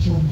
cumi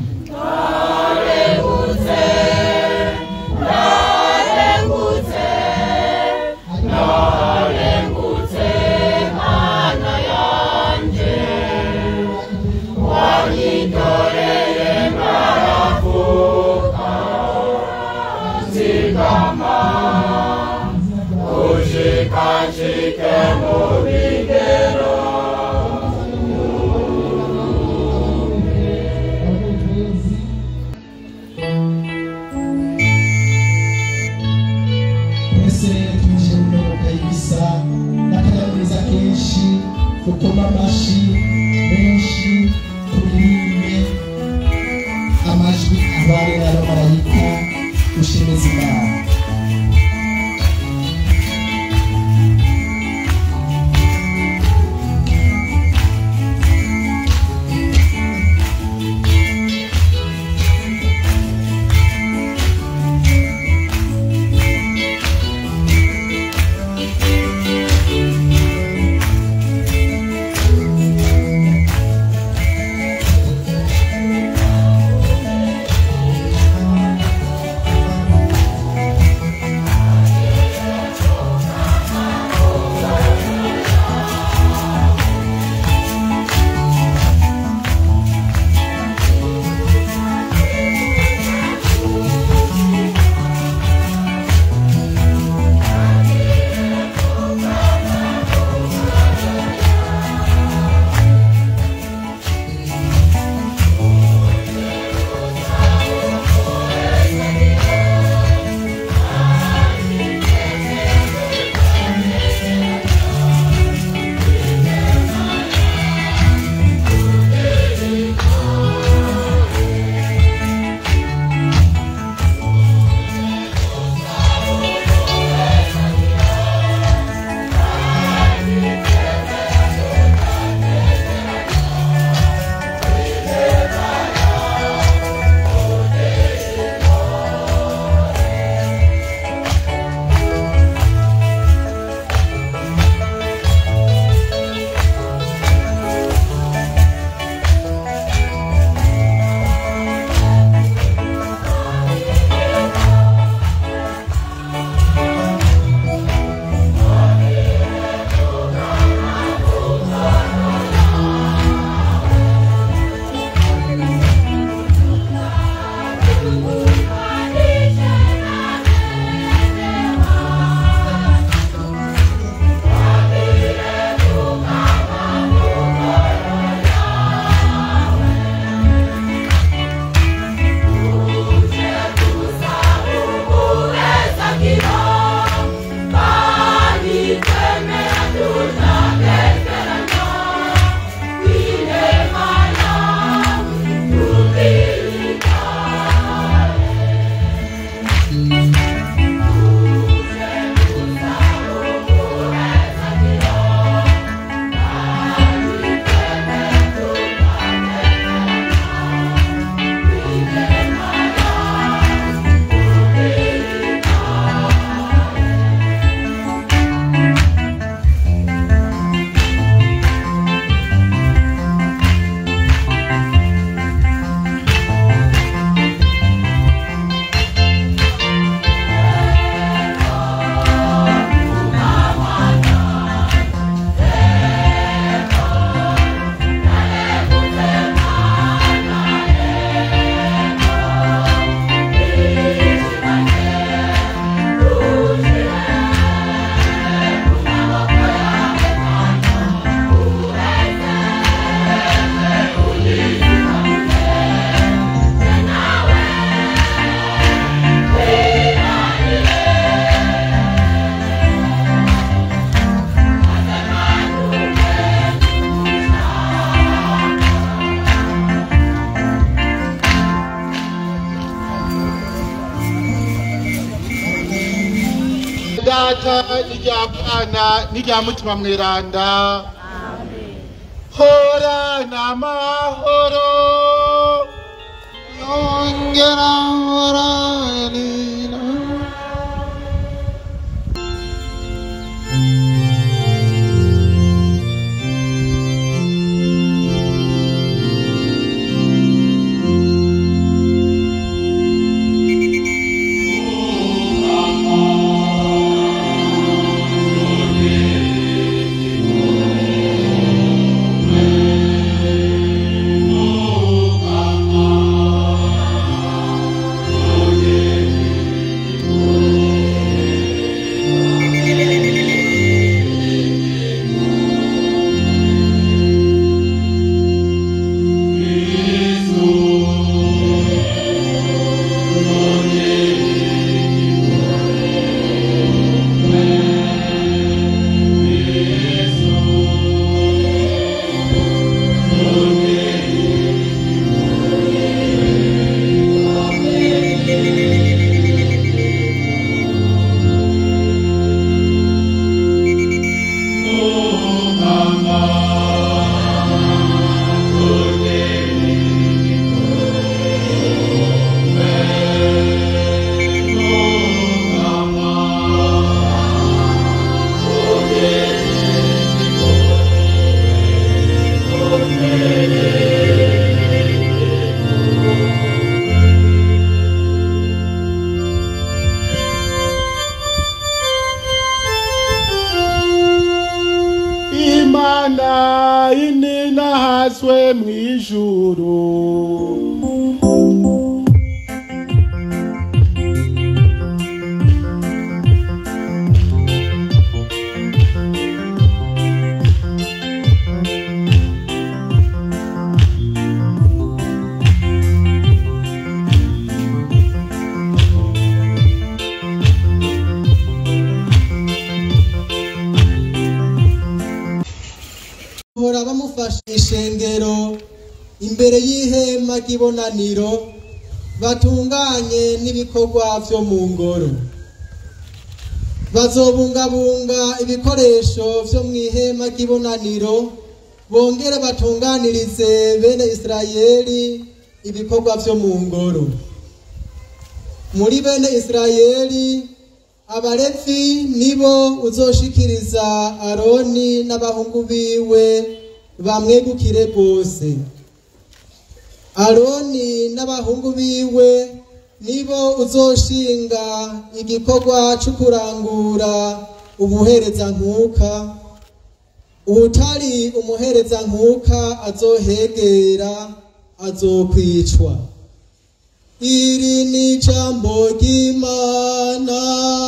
mwese rero twinjiye mu modoka y'ibisa n'akanyamuneza kenshi dukoma amashyi menshi turirimbe amajwi abari n'abamarayika dushemeze imana data n'irya mwana n'irya mutima mweranda hora n'amahoro yongera horanira ijuru bahora bamufashe ishengero imbere y'ihema ry'ibonaniro batunganye n'ibikorwa vyo mu ngoro bazobungabunga ibikoresho vyo mu ihema ry'ibonaniro bongere batunganirize bene isirayeli ibikorwa vyo mu ngoro muri bene isirayeli abalevi nibo uzoshikiriza aroni n'abahungu biwe bamwegukire rwose aroni n'abahungu biwe nibo uzoshinga igikorwa cyo kurangura ubuherezankuka utari umuherezankuka azohegera azokwicwa iri ni ijambo ry'imana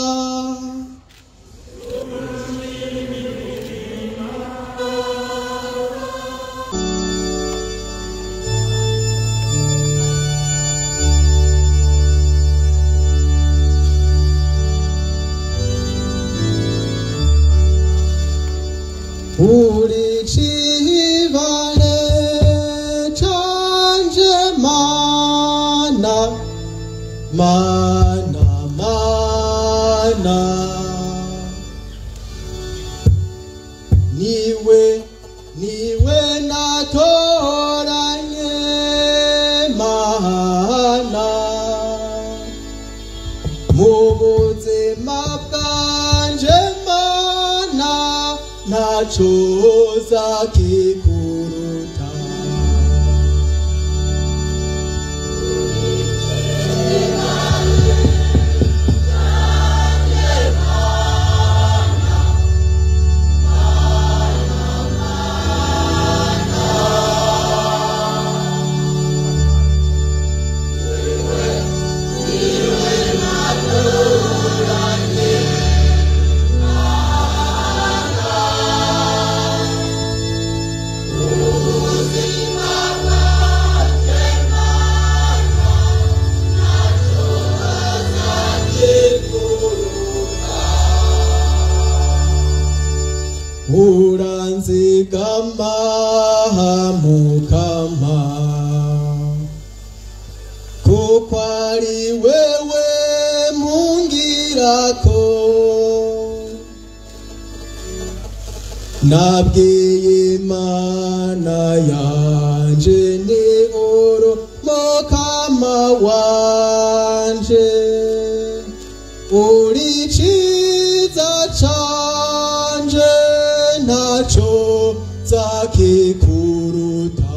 uri cibare canje mana mana mana niwe niwe natoranye mana mu buzima bwanje mana ntaco zakikuruta uranzigama mukama kuko ari wewe mungirako nabwiye imana yanje ni oro mukama wanje uri ciza canje ntaco zakikuruta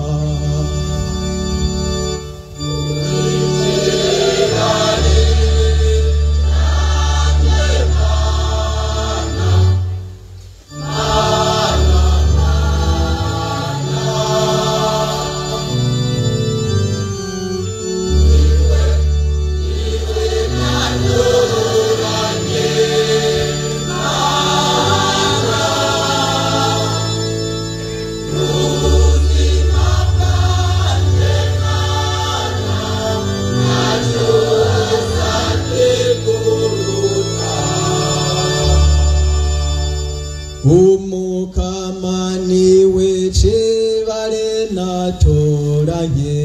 umukama niwe cibare natoranye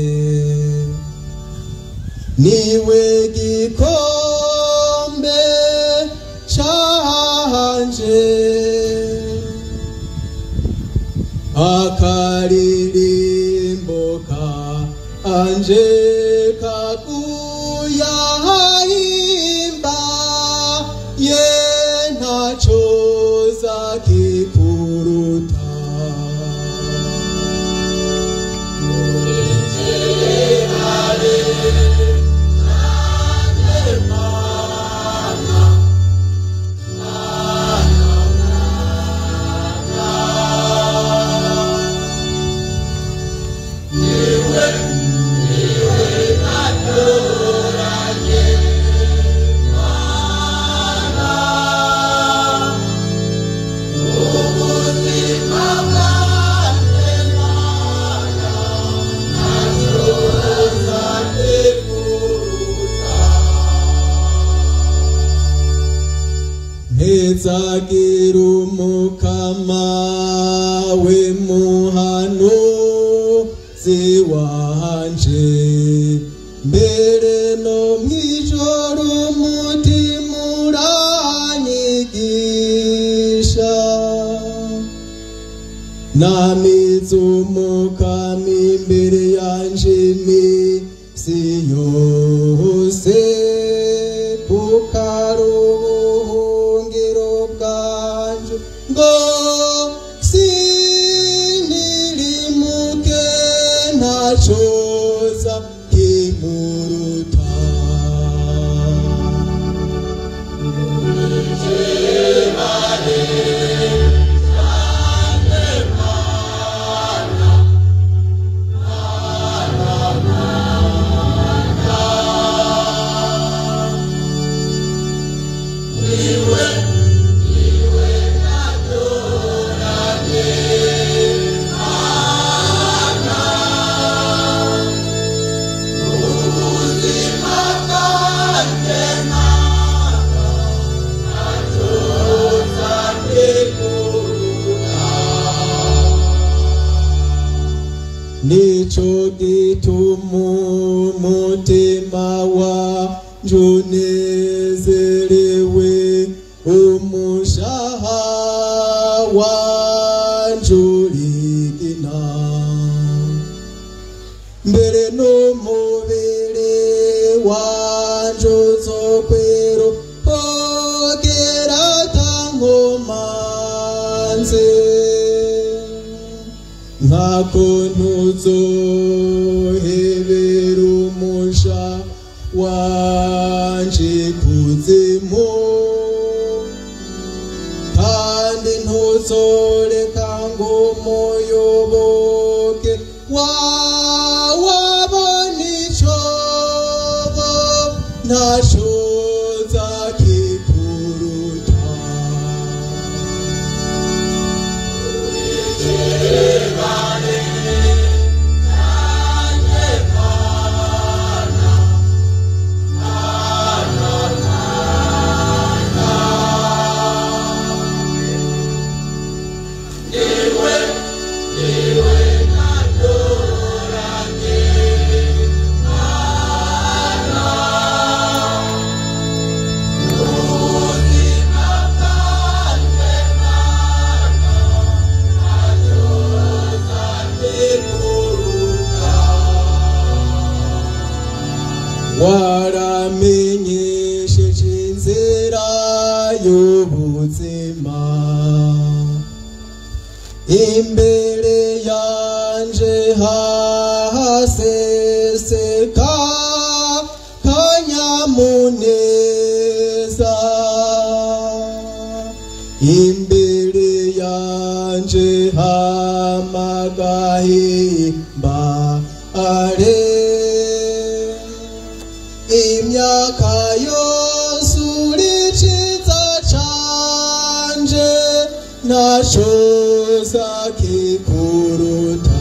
niwe gikombe canje akaririmbo kanje kakuyahimba ye ntaco zakikuruta Amen. hezagira umukama we muhanuzi wanje mbere no mwijoro umutima uranyigisha namize umukama imbere yanje imisi yose kuko ari ubuhungiro bwanje ngo sinirimuke ntacoza kimuruta nico gituma umutima wanje unezerewe umushaha wanje urigina mbere n'umubiri wanje uzokwero hogera tankomanze nkako ntuzohebera umusha wanje kuzimu kandi ntuzoreka ngo umuyoboke wawabona icobo ntashoza kikuruta waramenyesheje inzira y'ubuzima imbere yanje hahaseseka kanyamuneza imbere yanje hamagahimba are imyaka yose uriciza canje ntashoza kikuruta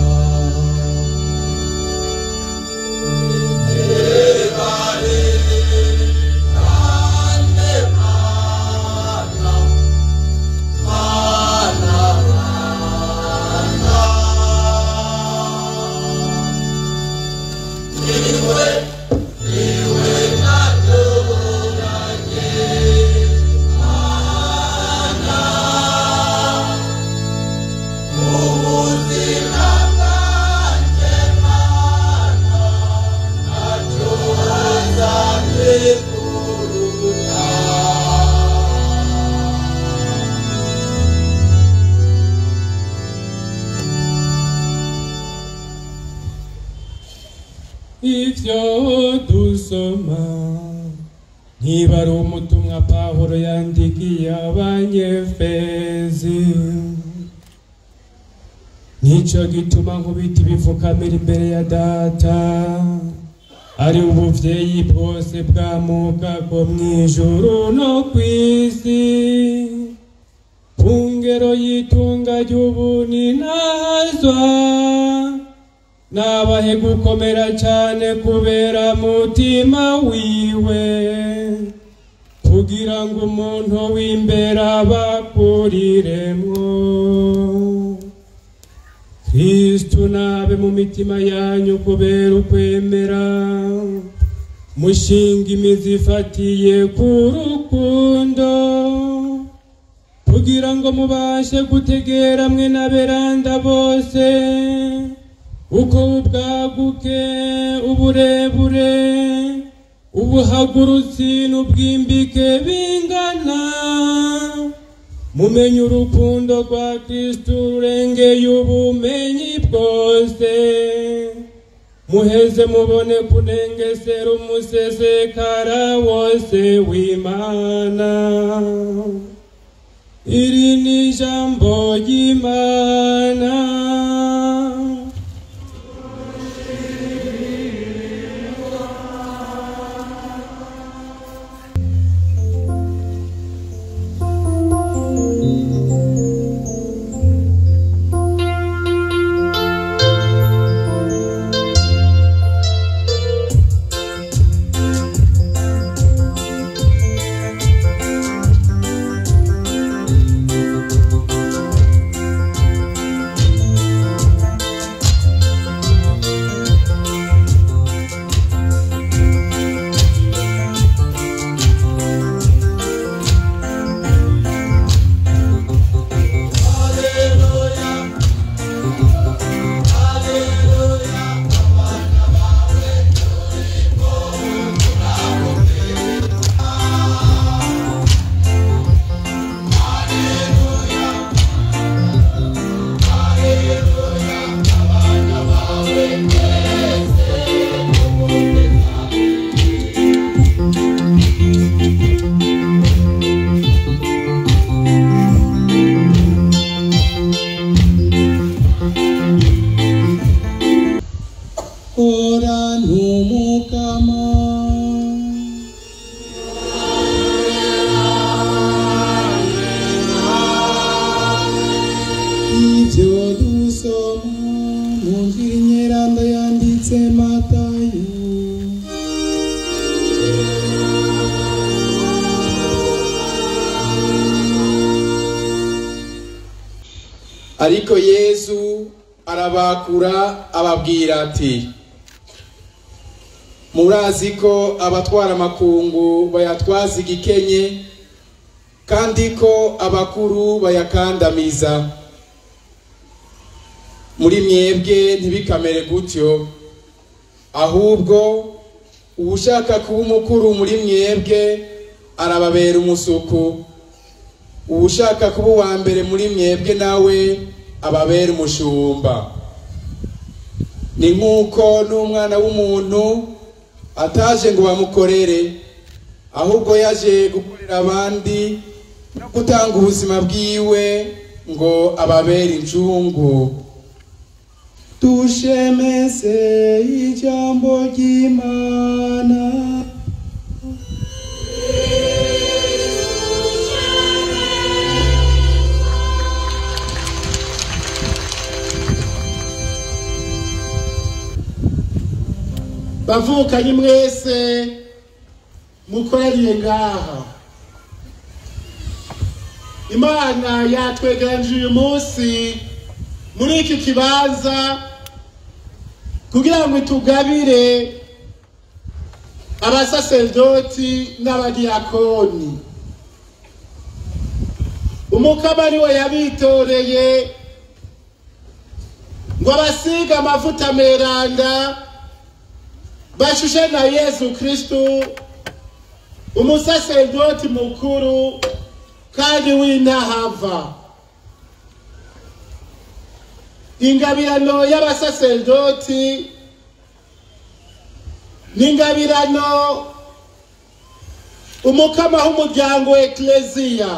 ivyo dusoma niba ari umutumwa pawulo yandikiye abanyefezi nico gituma nkubita ibifukamira imbere ya data ari ubuvyeyi bwose bwamuka bwo mw'ijuru no kw'isi ku ngero y'itunga ry'ubuni nazwa nabahe gukomera cyane kubera mutima wiwe ku kugira ngo umuntu w'imbere abakuriremwo kristu nabe mu mitima yanyu kubera ukwemera mushinga imizi ifatiye ku rukundo kugira ngo mubashe gutegera mwe n'aberanda bose uko ubwaguke uburebure ubuhagurutsi n'ubwimbike bingana mumenye urukundo rwa kristu rurengeye ubumenyi bwose muheze mubone kunengesera umusesekara wose w'imana iri ni ijambo ry'imana ora ntumukama ibyo dusoma mu nzira inyeranda yanditse matayo ariko yesu arabakura ababwira ati murazi ko abatwara amakungu bayatwaza igikenye kandi ko abakuru bayakandamiza muri mwebwe ntibikamere gutyo ahubwo uwushaka kuba umukuru muri mwebwe arababera umusuku uwushaka kuba uwa mbere muri mwebwe nawe ababera umushumba ni nk'uko n'umwana w'umuntu ataje ngo bamukorere ahubwo yaje gukorera abandi no gutanga ubuzima bwiwe ngo ababere incungu dushemese ijambo ry'imana bavukanye mwese mukoreriye ngaha imana yatwegeranije uyu munsi muri iki kibanza kugira ngo itugabire abasaserdoti n'abadiyakoni umukama niwe yabitoreye ngo abasige amavuta meranda bashushe na yesu kristu umusaserdoti mukuru kandi w'intahava ingabirano y'abasaserdoti ni ingabirano umukama w'umuryango ekleziya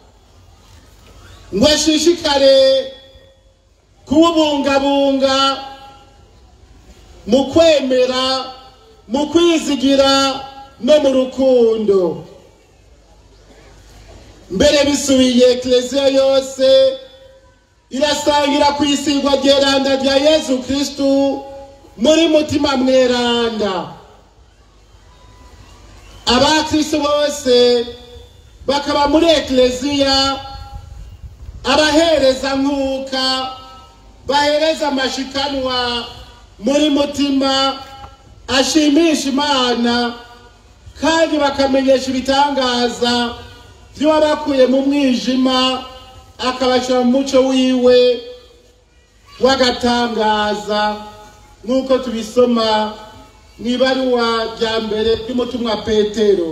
ngo ashishikare kuwubungabunga mu kwemera mu kwizigira no mu rukundo mbere bisubiye ekleziya yose irasangira ku isigwa ryeranda rya yesu kristu muri mutima mweranda abakristu bose bakaba muri ekleziya abahereza nkuka bahereza amashikanwa muri mutima ashimisha imana kandi bakamenyesha ibitangaza by'uwabakuye mu mwijima akabashyira mu muco wiwe w'agatangaza nk'uko tubisoma mu ibaruwa rya mbere ry'umutumwa petero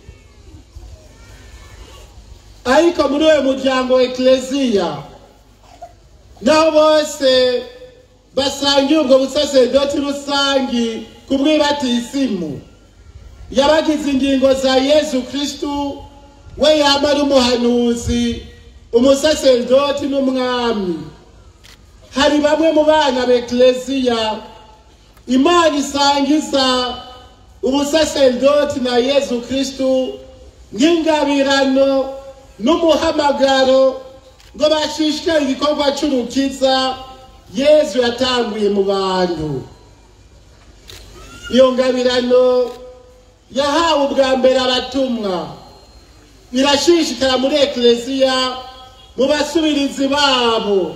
ariko muri uwo muryango wa ekleziya naho bose basangiye ubwo busaseredoti rusangi ku bw'ibatisimu yabagize ingingo za yesu kristu we yaba ari umuhanuzi umusaseredoti n'umwami hari bamwe mu bana b'ekleziya imana isangiza ubusaseredoti na yesu kristu nk'ingabirano n'umuhamagaro ngo bashishikare igikorwa cy'urukiza yesu yatanguye mu bantu iyo ngabirano yahawe ubwa mbere abatumwa irashishikara muri ekleziya mu basubirizi babo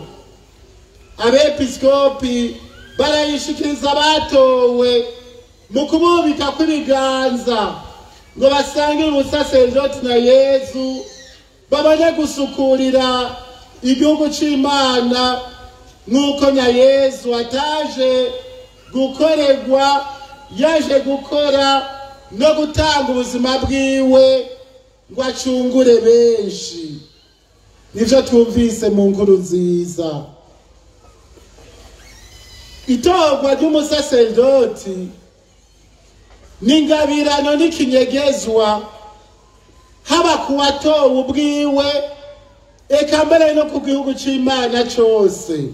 abepiskopi barayishikiriza abatowe mu kububika kw'ibiganza ngo basangire ubusaseredoti na yezu babone gusukurira igihugu cy'imana nk'uko na yezu ataje gukorerwa yaje gukora no gutanga ubuzima bwiwe ngo acungure benshi nibyo twumvise mu nkuru nziza itorwa ry'umusaseredoti n'ingabirano n'ikinyegezwa haba ku watowe ubwiwe eka mbere no ku gihugu cy'imana cyose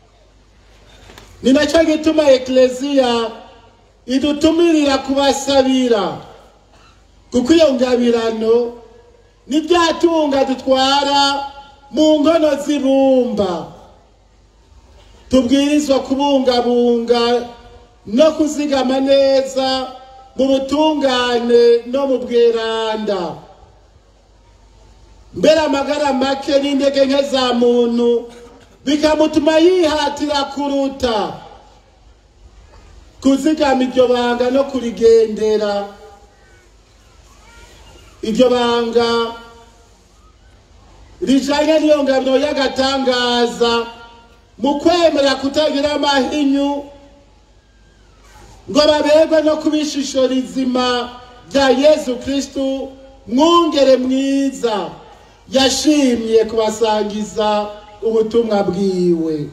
ni nacyo gituma ekleziya idutumirira kubasabira kuko iyo ngabirano ni bya tunga dutwara mu nkono z'ibumba tubwirizwa kubungabunga no kuzigama neza mu butungane no mu bweranda mbere amagara make n'intege nke za muntu bikamutuma yihatira kuruta kuzigama iryo banga no kurigendera iryo banga rijanye n'iyo ngabiro y'agatangaza mu kwemera kutagira amahinyu ngo baberwe no kuba ishusho rizima rya yesu kristu mwungere mwiza yashimye kubasangiza ubutumwa bwiwe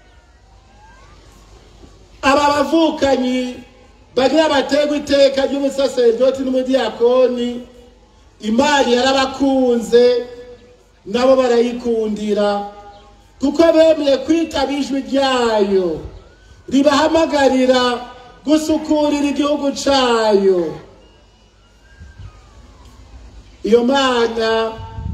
aba bavukanyi bagira baterwa iteka ry'umusaseredoti n'umudiyakoni imana yarabakunze nabo barayikundira kuko bemeye kwitaba ijwi ryayo ribahamagarira gusukurira igihugu cyayo iyo mana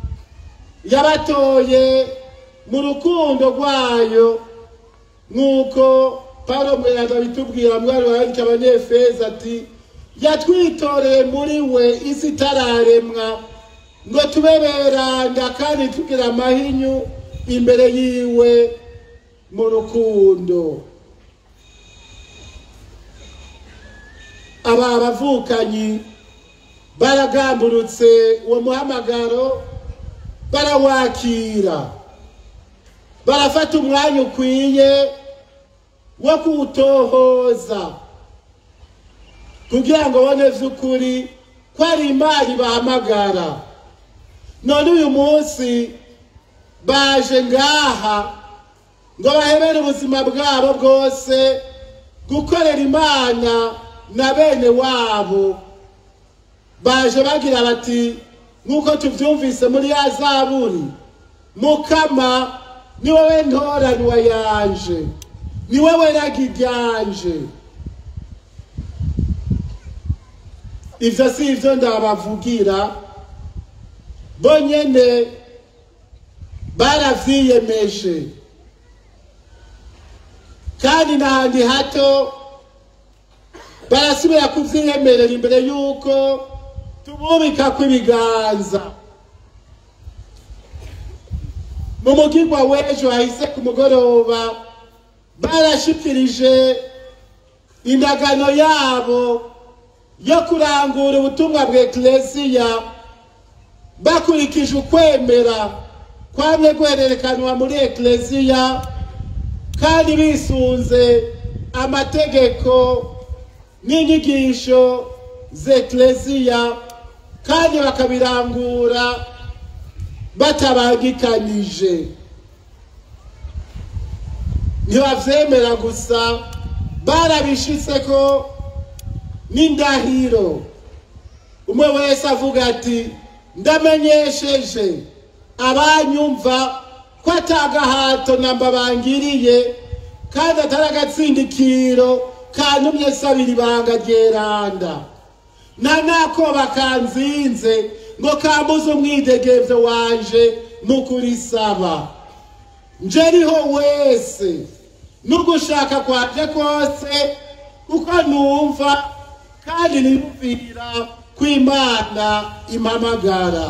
yabatoye mu rukundo rwayo nk'uko paul mweranda bitubwira mwari wandika abanyefeza ati yatwitoreye muri we isi itararemwa ngo tube beranda kandi tugira amahinyu imbere yiwe mu rukundo aba bavukanyi baragamburutse uwo muhamagaro barawakira barafata umwanya ukwiye wo kuwutohoza kugira ngo bone vy'ukuri ko ari imana ibahamagara none uyu munsi baje ngaha ngo bahebere ubuzima bwabo bwose gukorera imana na bene wabo baje bagira bati nk'uko tubyumvise muri ya zaburi mukama ni wowe ntoranwa yanje ni wowe ragi ryanje ivyo si ivyo ndabavugira bo nyene baravyiyemeje kandi n'ahandi hato barasubira kuvyiyemerera imbere y'uko tububika kw'ibiganza mu mugirwa w'ejo hahise ku mugoroba barashikirije indagano yabo yo kurangura ubutumwa bwa eklesiya bakurikije ukwemera kwamye guhererekanwa muri eklesiya kandi bisunze amategeko n'inyigisho z'eklesiya kandi bakabirangura batabangikanije ntibavyemera gusa barabishitse ko n'indahiro umwe wese avuga ati ndamenyesheje abanyumva ko atagahato namba bangiriye kandi atari agatsindikiro kantumye sabira ibanga ryeranda nta nakoba kanzinze ngo kambuze umwidegevyo wanje mu kurisaba njeriho wese n'ugushaka kwanje kose uko numva kandi niyumvira kw'imana impamagara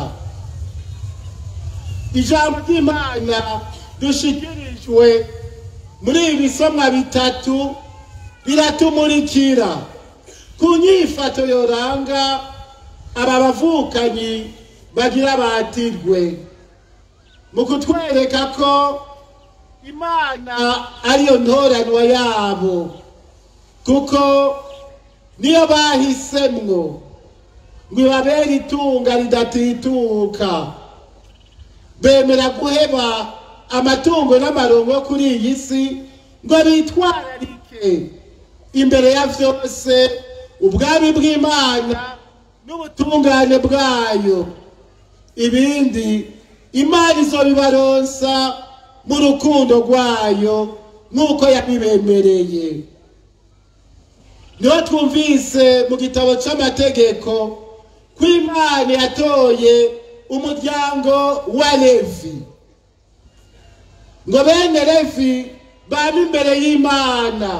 ijambo ry'imana dushikirijwe muri ibi bisomwa bitatu biratumurikira ku nyifato yoranga aba bavukanyi bagira batirwe mu kutwereka ko imana ariyo ntoranwa yabo kuko niyo bahisemwo ngo ibabere itunga ridatituka bemera guheba amatungo n'amarongo yo kuri iyi si ngo bitwararike imbere ya vyose ubwami bw'imana n'ubutungane bwayo ibindi imana izobibaronsa mu rukundo rwayo nk'uko yabibemereye niho twumvise mu gitabo c'amategeko ko imana yatoye umuryango wa levi ngo bene levi baba imbere y'imana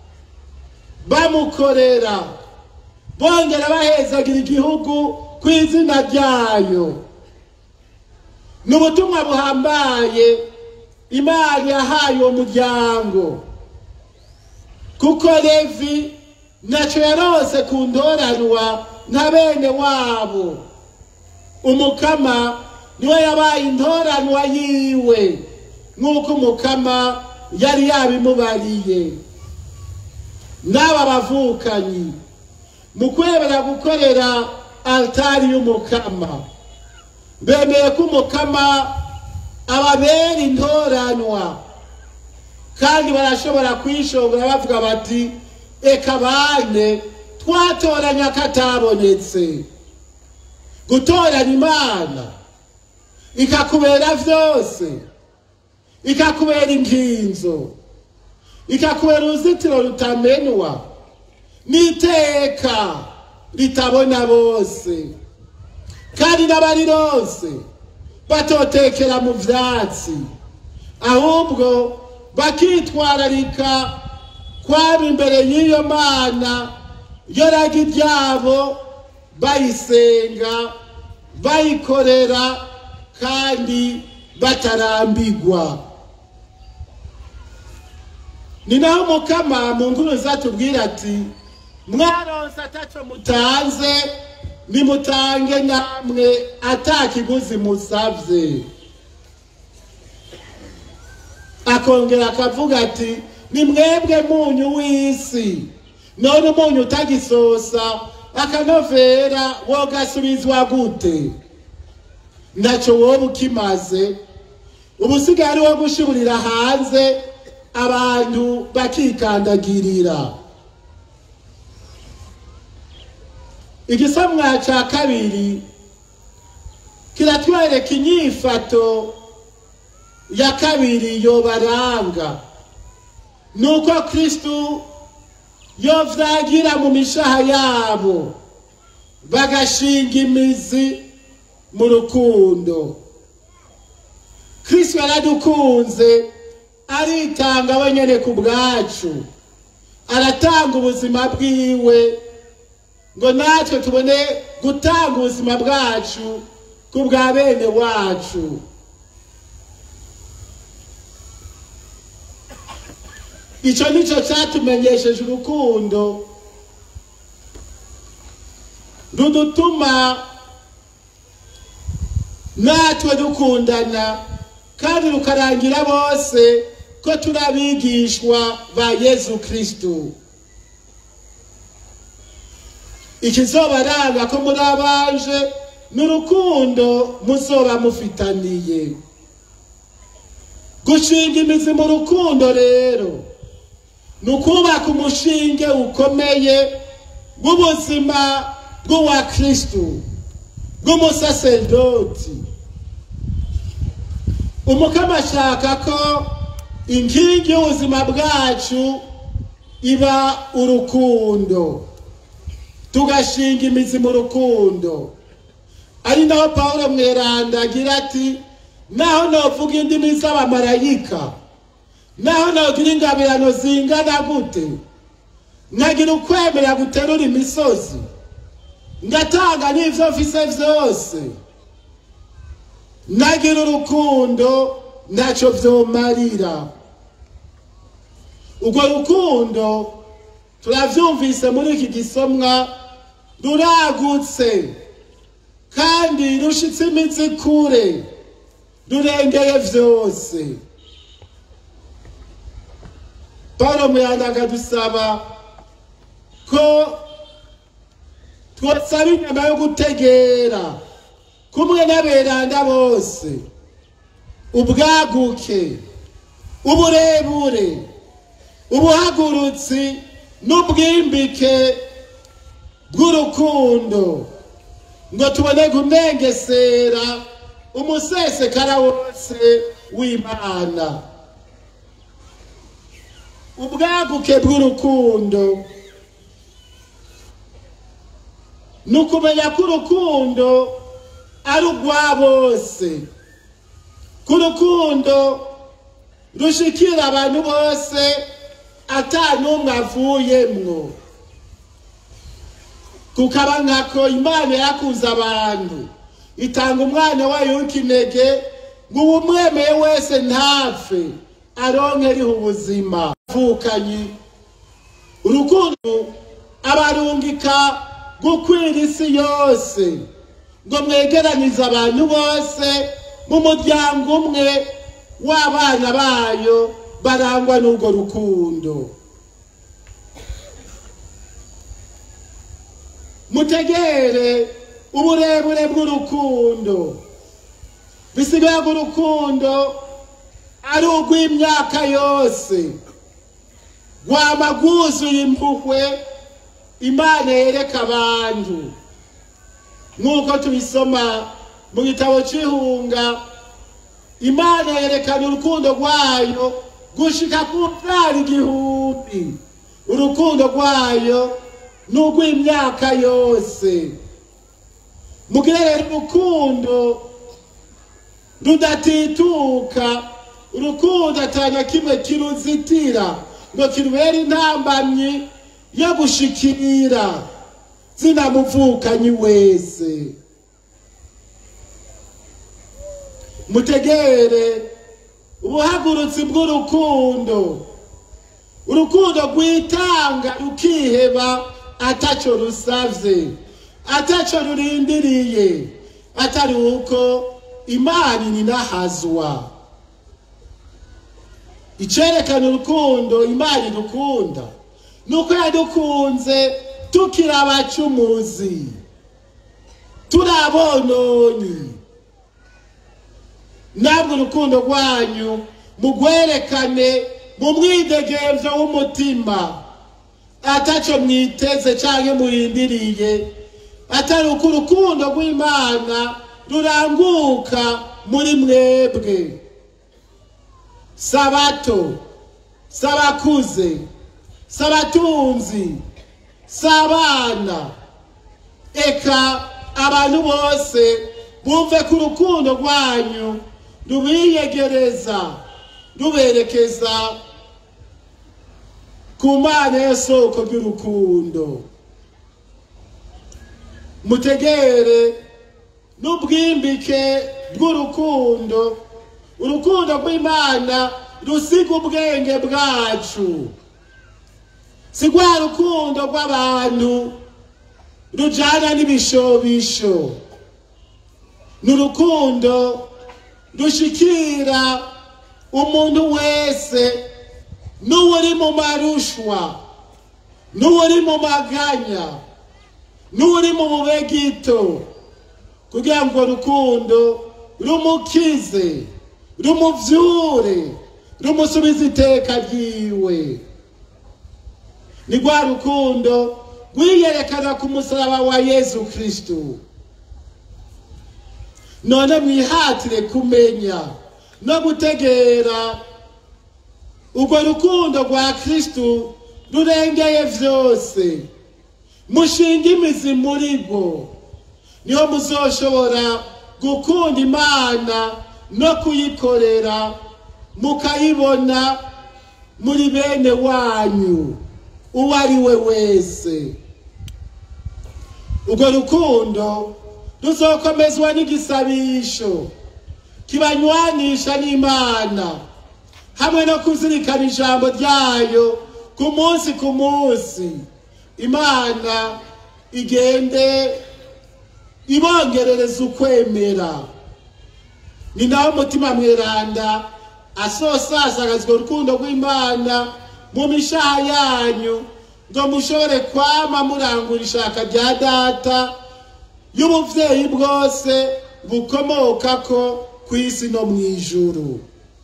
bamukorera bongera bahezagira igihugu ku izina ryayo ni ubutumwa buhambaye imana yahaye uwo muryango kuko levi ntacyo yarose ku ndoranwa nka bene wabo umukama niwe yabaye intoranwa yiwe nk'uko umukama yari yabimubariye n'aba bavukanyi mu kwemera gukorera altari y'umukama bemeye ko umukama ababera intoranwa kandi barashobora kwishongora bavuga bati eka bane twatoranya akatabonetse gutoranya imana ikakubera vyose ikakubera inkinzo ikakubera uruzitiro rutamenwa n'iteka ritabona bose kandi n'abarironse batotekera mu vyatsi ahubwo bakitwararika kwaba imbere y'iyo mana yo ragi ryabo bayisenga bayikorera kandi batarambigwa ni naho umukama mu nkuru zatubwira ati mwaronse ataco mutanze nimutange namwe atakiguzi musavye akongera akavuga ati ni mwebwe munyu w'isi none umunyu utagisosa akanovera wogasubizwa gute ntacyo wowe ukimaze ubu usigaye ari wo gushiburira hanze abantu bakikandagirira igisamwa cya kabiri kiratwereka inyifato ya kabiri yobaranga ni uko kristu yovyagira mu mishaha yabo bagashinga imizi mu rukundo kristu yaradukunze aritanga wenyene ku bwacu aratanga ubuzima bwiwe ngo natwe tubone gutanga ubuzima bwacu ku bwa bene wacu icyo nicyo cyatumenyesheje urukundo rudutuma natwe dukundana kandi rukarangira bose ko turi abigishwa ba yezu kirisitu ikizobaranga ko muri abanje ni urukundo muzoba mufitaniye gushinga imizi mu rukundo rero ni ukubaka umushinge ukomeye w'ubuzima bw'uwa kirisitu bw'umusaserdoti umukama ashaka ko inkingi y'ubuzima bwacu iba urukundo tugashinga imizi mu rukundo ari naho paul mweranda agira ati naho novuga indimi z'abamarayika naho nogira ingabirano zingana gute nkagira ukwemera guterura imisozi ngatanga n'ibyo mfise byose nagira urukundo ntacyo byomarira urwo rukundo turabyumvise muri iki gisomwa ruragutse kandi rushitse imitsi kure rurengeye byose paul muyanda akadusaba ko twosaba inyama yo gutegera kumwe n'aberanda bose ubwaguke uburebure ubuhagurutsi n'ubwimbike bw'urukundo ngo tubone kunengesera umusesekara wose w'imana ubwaguke bw'urukundo ni ukumenya ko urukundo ari urwa bose ko urukundo rushikira abantu bose atanumwe avuyemwo kukaba nkako imana yakuze abantu itanga umwana wayo w'ikinege ngo uwumwemeye wese ntapfe aronke riha ubuzima vukanyi urukundo abarungika gukwira isi yose ngo mwegeranize abantu bose mu muryango umwe w'abana bayo barangwa n'urwo rukundo mutegere uburebure bw'urukundo bisigaye ko urukundo ari urw'imyaka yose rwama rwuzuye impuhwe imana yereka abantu nk'uko tubisoma mu gitabo cy'ihunga imana yerekana urukundo rwayo gushika ku mbyara igihumbi urukundo rwayo ni urw'imyaka yose mugire rero urukundo rudatituka urukundo atanya kimwe kiruzitira ngo kirubere intambamyi yo gushikira zinamuvukanyi wese mutegere ubuhagurutsi bw'urukundo urukundo rwitanga rukiheba ataco rusavye ataco rurindiriye atari uko imana ininahazwa icerekana urukundo imana idukunda nuko yadukunze tukiri abacumuzi turi abononyi ntabwo urukundo rwanyu mugwerekane mu mwidegemvyo w'umutima ataco mwiteze canke murindiriye atari uko urukundo rw'imana ruranguka muri mwebwe sabato sabakuze sabatunzi sabana eka abantu bose bumve ko urukundo rwanyu rubiyegereza ruberekeza ku mana y'isoko ry'urukundo mutegere n'ubwimbike bw'urukundo urukundo rw'imana rusiga ubwenge bwacu si rwa rukundo rw'abantu rujana n'ibishobisho ni urukundo rushikira umuntu wese n'uwuri mu marushwa n'uwuri mu maganya n'uri mu bube gito kugira ngo rukundo rumukize rumuvyure rumusubize iteka ryiwe ni rwa rukundo rwiyerekana ku musaraba wa yesu kristu none mwihatire kumenya no gutegera urwo rukundo rwa kristu rurengeye vyose mushinga imizi muri rwo niho muzoshobora gukunda imana no kuyikorera mukayibona muri bene wanyu uwo ari we wese urwo rukundo ruzokomezwa n'igisabisho kibanywanisha n'imana hamwe no kuzirikana ijambo ryayo ku munsi ku munsi imana igende ibongerereza ukwemera ni nawe umutima mweranda asosasagazwa urukundo rw'imana mu mishaha yanyu ngo mushobore kwama murangura ishaka rya data y'ubuvyeyi bwose bukomoka ko ku isi no mu ijuru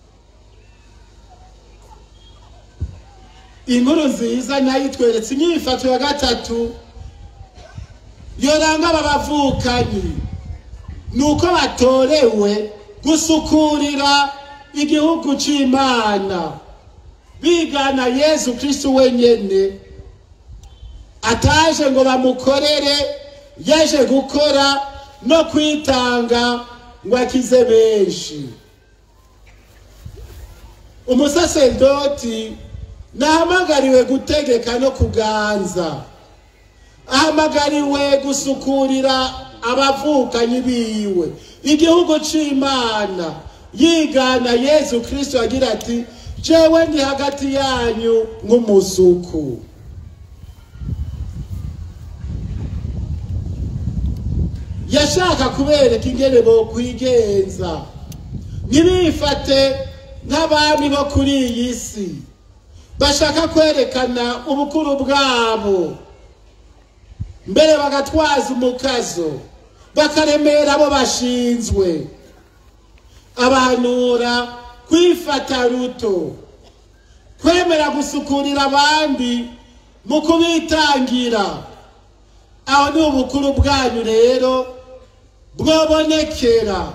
inkuru nziza nayo itweretse inyifato ya gatatu yoranga aba bavukanyi ni uko batorewe gusukurira igihugu c'imana bigana yesu kristu wenyene ataje ngo bamukorere yaje gukora no kwitanga ngo akize benshi umusaserdoti nahamagariwe gutegeka no kuganza ahamagariwe gusukurira abavukanyi biwe igihugu c'imana yigana yesu kristo agira ati jewe ndi hagati yanyu nk'umusuku yashaka kubereka ingene bokwigenza ntibifate nk'abami bo kuri iyi si bashaka kwerekana ubukuru bwabo mbere bagatwaza umukazo bakaremera abo bashinzwe abanura kwifata ruto kwemera gusukurira abandi mu kubitangira aho ni ubukuru bwanyu rero bwobonekera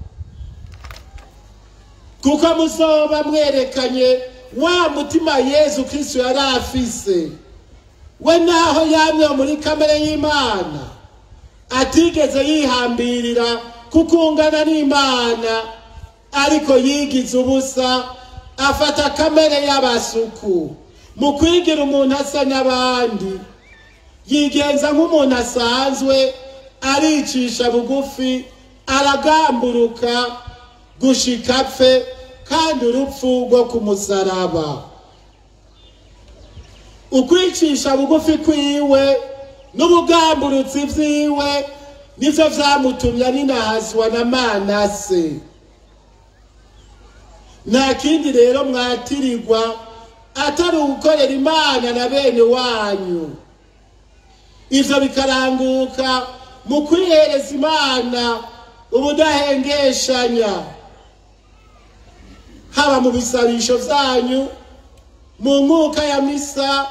kuko muzoba mwerekanye wa mutima yezu kristo yari afise we naho yamye muri kamere y'imana atigeze yihambirira kukungana n'imana ariko yigize ubusa afata kamere y'abasuku mu kwigira umuntu asa n'abandi yigenza nk'umuntu asanzwe aricisha bugufi aragamburuka gushika apfe kandi urupfu rwo ku musaraba ukwicisha bugufi kwiwe n'ubugamburutsi vyiwe nivyo vyamutumye aninahazwa na manase nta kindi rero mwatirirwa atari ugukorera imana na bene wanyu ivyo bikaranguka mu kwihereza imana ubudahengeshanya haba mu bisabisho vyanyu mu nkuka ya misa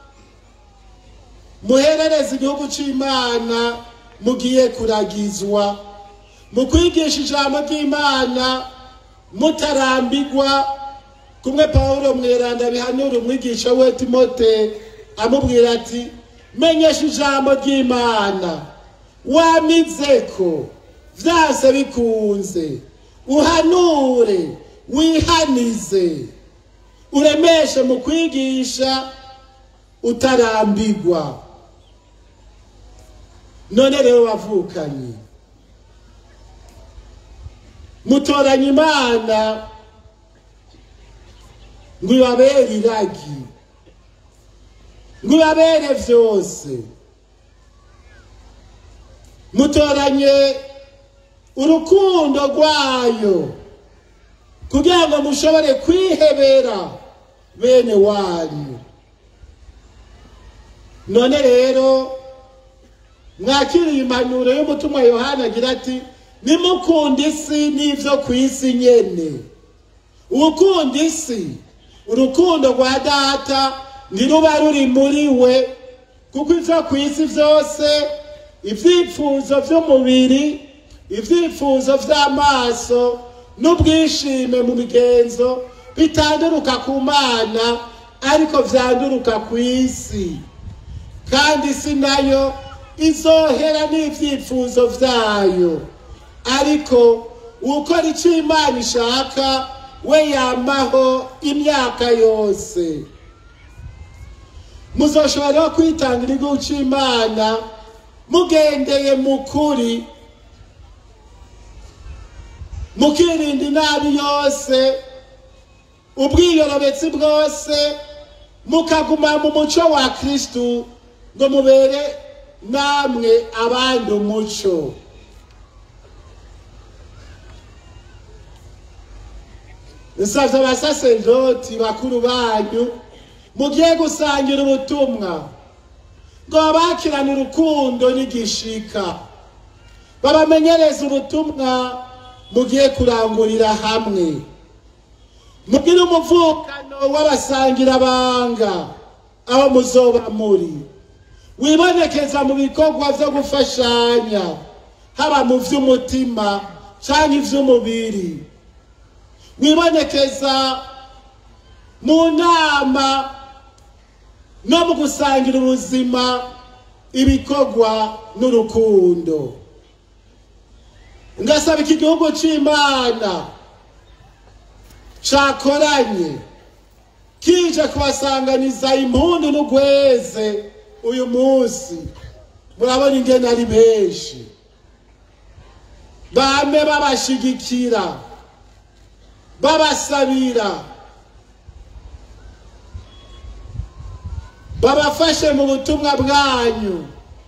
muherereze igihugu c'imana mugiye kuragizwa mu kwigisha ijambo ry'imana mutarambigwa kumwe pawulo mweranda bihanura umwigisha we timote amubwira ati menyesha ijambo ry'imana wamizeko vyase bikunze uhanure wihanize uremeshe mu kwigisha utarambigwa none rero bavukanye mutoranya imana ngo ibabere iragi ngo ibabere byose mutoranye urukundo rwayo kugira ngo mushobore kwihebera bene wanyu none rero mwakiriye impanuro y'umutumwa yohana agira ati nimukunda isi n'ibyo ku isi nyene uwukunda isi urukundo rwa data ntiruba ruri muri we kuko ibyo ku isi byose ibyifuzo by'umubiri ibyifuzo by'amaso n'ubwishime mu migenzo bitanduruka ku mana ariko byanduruka ku isi kandi isi nayo izohera n'ibyifuzo byayo ariko ukora icyo imana ishaka we yamaho imyaka yose muzoshobora kwitangira igihugu cy'imana mugendeye mu kuri mukirinda inabi yose ubwiyorobetsi bwose mukaguma mu muco wa kristu ngo mubere namwe abandi umuco nsabye abasaserdoti bakuru banyu mugiye gusangira ubutumwa ngo babakirane urukundo n'igishika babamenyereze ubutumwa mugiye kurangurira hamwe mugire umuvukano w'abasangira banga aho muzoba muri wibonekeza mu bikorwa byo gufashanya haba mu by'umutima cyangwa iby'umubiri wibonekeza mu nama no mu gusangira ubuzima ibikorwa n'urukundo ngasaba iki gihugu cy'imana cyakoranye kije kubasanganiza impundu n'ugweze uyu munsi murabona ingene ari benshi bame babashigikira babasabira babafashe mu butumwa bwanyu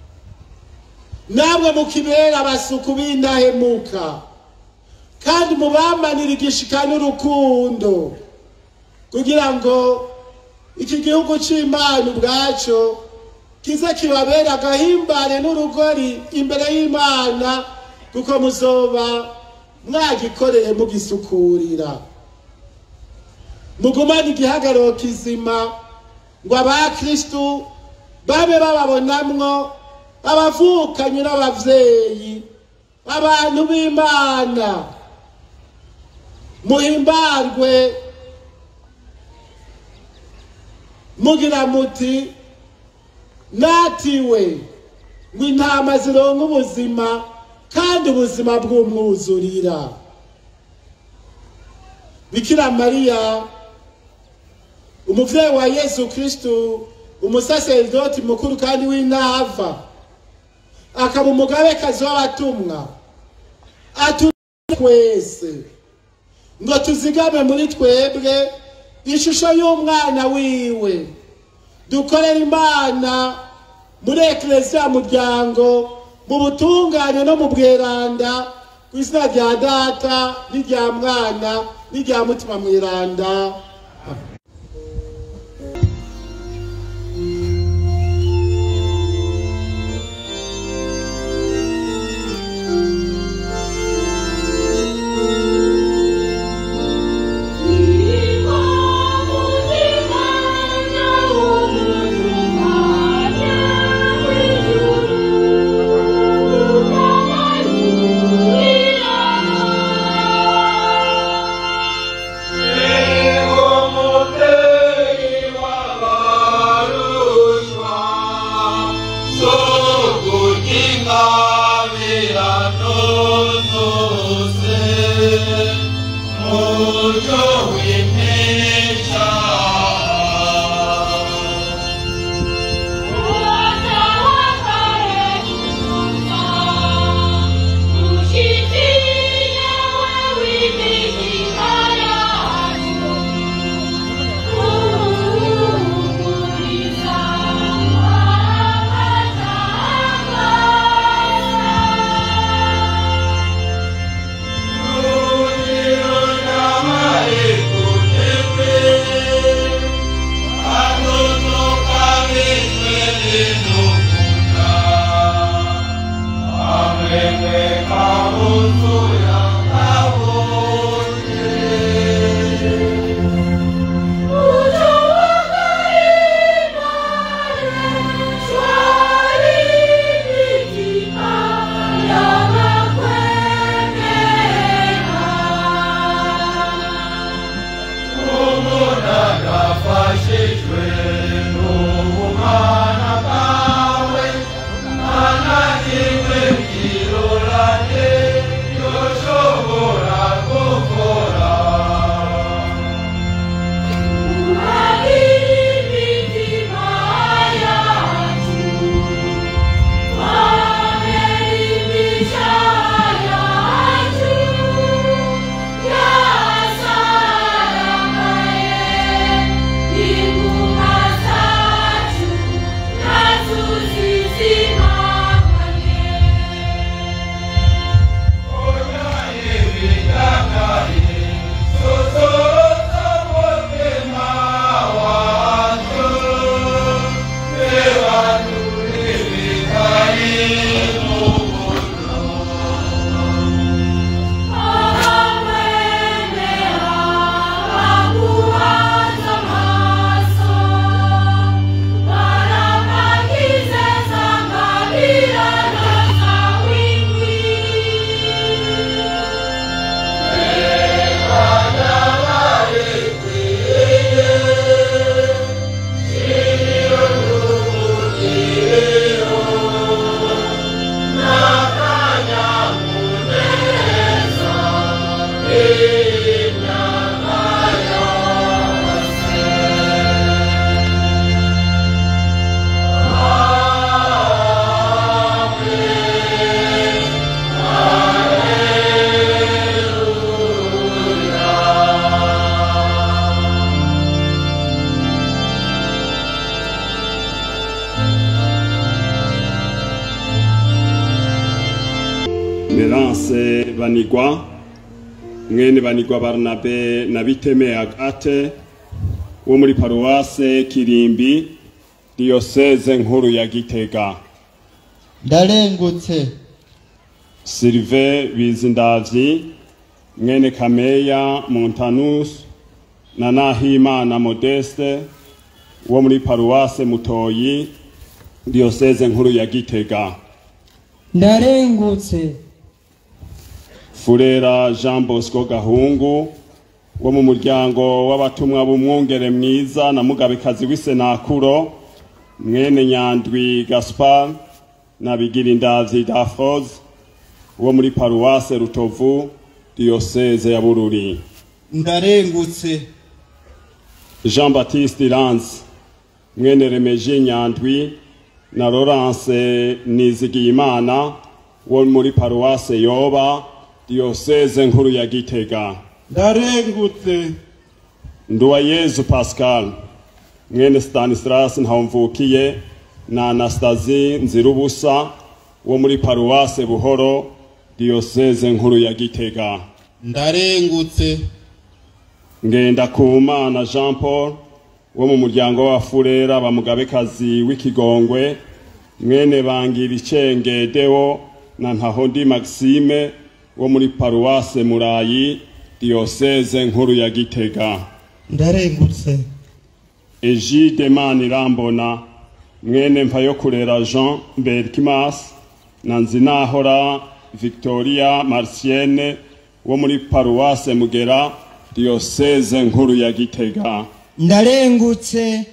namwe mukibera abasuku b'indahemuka kandi mubamanira igishika n'urukundo kugira ngo iki gihugu cy'imana ubwacyo kize kibabera agahimbare n'urugori imbere y'imana kuko muzoba mwagikoreye mugisukurira mugumane igihagararo kizima ngo abakristu babe bababonamwo abavukanyi n'abavyeyi abantu b'imana muhimbarwe mugira muti natiwe ngo intama zironka ubuzima kandi ubuzima bw'umwuzurira bikira mariya umuvyeyi wa yesu kristu umusaserdoti mukuru kandi w'intava akaba umugabekazi w'abatumwa twese ngo tuzigame muri twebwe ishusho y'umwana wiwe dukorera imana muri ekereziya muryango mu butungane no mu bweranda ku izina rya data n'irya mwana n'irya mutima mweranda Emerance Banigwa mwene Banigwa Barnabe na Biteme Agate wo muri paruwase Kirimbi diyoseze nkuru ya Gitega ndarengutse Sylvain Bizindavyi mwene Kameya Montanus na Nahimana Modeste wo muri paruwase Mutoyi diyoseze nkuru ya Gitega ndarengutse Furera Jean Bosco Gahungu wo mu muryango w'abatumwa b'umwungere mwiza na mugabekazi w'isenakuro mwene Nyandwi Gaspar na Bigirindavyi Dafroze wo muri paruwase Rutovu diyoseze ya Bururi ndarengutse Jean Baptiste Lance mwene Remeji Nyandwi na Laurence Nizigiyimana wo muri paruwase Yoba diyoseze nkuru ya Gitega ndarengutse Nduwayezu Pascal mwene Stanislas Ntawumvukiye na Anastasie Nzirubusa wo muri paruwase Buhoro diyoseze nkuru ya Gitega ndarengutse ngenda kumana Jean Paul wo mu muryango wa Furera bamugabekazi w'ikigongwe mwene bangira icenge Deo na Ntahondi Maxime wo muri paruwase Murayi diyoseze nkuru ya Gitega ndarengutse Egide Manirambona mwene mpayo kurera Jean Berkimas na Nzinahora Victoria Marcienne wo muri paruwase Mugera diyoseze nkuru ya Gitega ndarengutse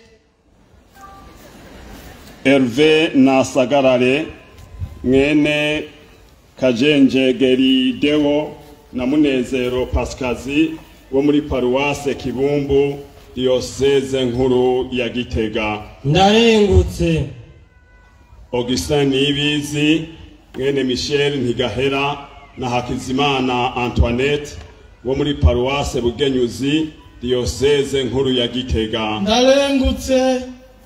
Herve Nasagarare mwene Kajenje Gerideo na Munezero Paskazi wo muri paruwase Kibumbu diyoseze nkuru ya Gitega ndarengutse Augustin Nibizi mwene Michel Ntigahera na Hakizimana Antoinette wo muri paruwase Bugenyuzi diyoseze nkuru ya Gitega ndarengutse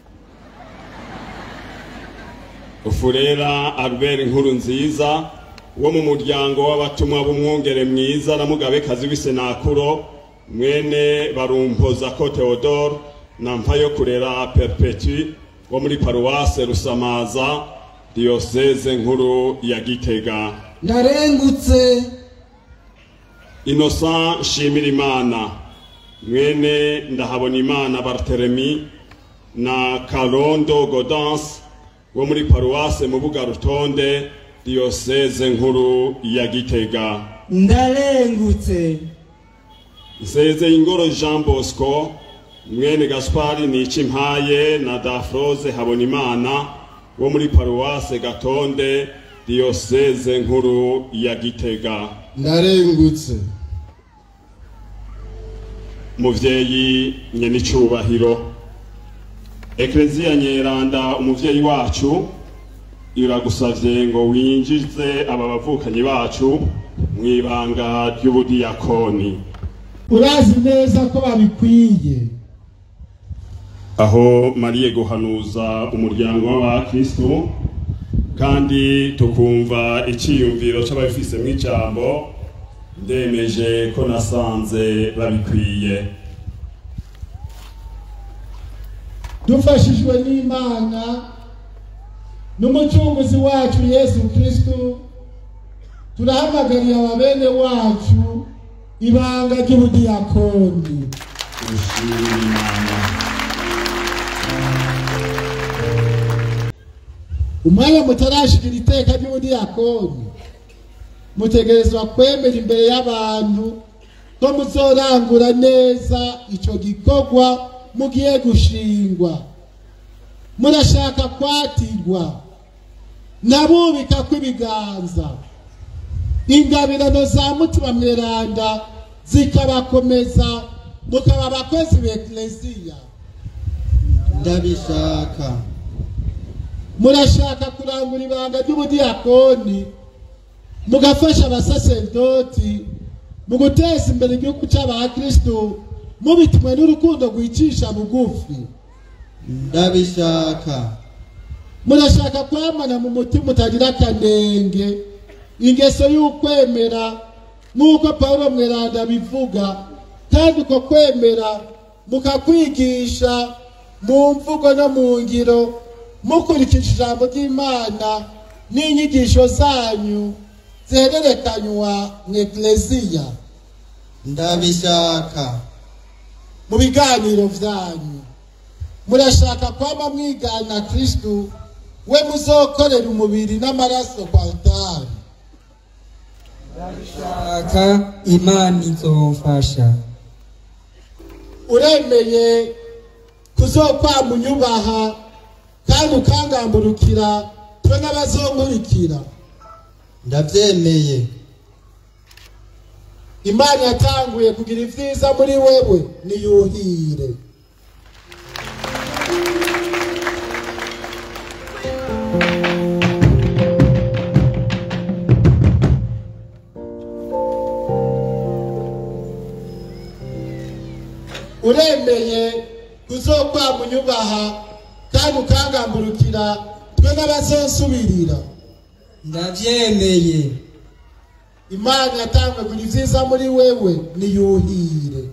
Ufurera Albert Nkuru nziza wo mu muryango w'abatumwa b'umwungere mwiza na mugabekazi w'isenakuro mwene barumpoza ko Theodore na mpayo kurera Perpetu wo muri paruwase Rusamaza diyoseze nkuru ya Gitega ndarengutse Innocent Shimirimana mwene ndahabona imana Barthélemy na Karondo Godance wo muri paruwase mu buga rutonde diyoseze nkuru ya Gitega ndarengutse Nseze ingoro Jean Bosco mwene Gaspari Nicimpaye na Dafroze Habonimana wo muri paruwase Gatonde diyoseze nkuru ya Gitega ndarengutse muvyeyi nyenicubahiro ekleziya nyeranda umuvyeyi wacu iragusavye ngo winjize aba bavukanyi bacu mw'ibanga ry'ubudiyakoni urazi neza ko babikwiye aho mariye guhanuza umuryango w'abakristo kandi tukumva iciyumviro c'ababifisemwo ijambo ndemeje ko nasanze babikwiye dufashijwe n'imana n'umucunguzi wacu yesu kristu turahamagariye ababene wacu ibanga ry'ubudiyakoni Dushimire Imana. umwanya mutarashikira iteka ry'ubudiyakoni mutegerezwa kwemera imbere y'abantu ko muzorangura neza ico gikorwa mugiye gushingwa murashaka kwatirwa nabubika kw'ibiganza ingabirano za mutima mweranda zikabakomeza mukaba abakozi b'ekleziya ndabishaka murashaka kurangura ibanga ry'ubudiyakoni mugafasha abasaserdoti mu guteza imbere igihugu cy'abakristo mubitumwe n'urukundo rwicisha bugufi ndabishaka murashaka kwamana mu mutima utagira akanenge ingeso y'ukwemera nk'uko pawulo mweranda bivuga kandi uko kwemera mukakwigisha mu mvugo no mu ngiro mukurikije ijambo ry'imana n'inyigisho zanyu zihererekanywa mu ekleziya ndabishaka mu biganiro vyanyu murashaka kwama mwigana kristu we muzokorera umubiri n'amaraso kwa altari shaka imana izomfasha uremeye kuzokwama unyubaha kandi ukangamburukira twe n'abazonkurikira ndabyemeye imana yatanguye kugira ivyiza muri wewe niyuhire uremeye kuzokwama unyubaha kandi ukangamburukira twe n'abazonsubirira ndabyemeye imana yatanguye kugira ivyiza muri wewe niyuhire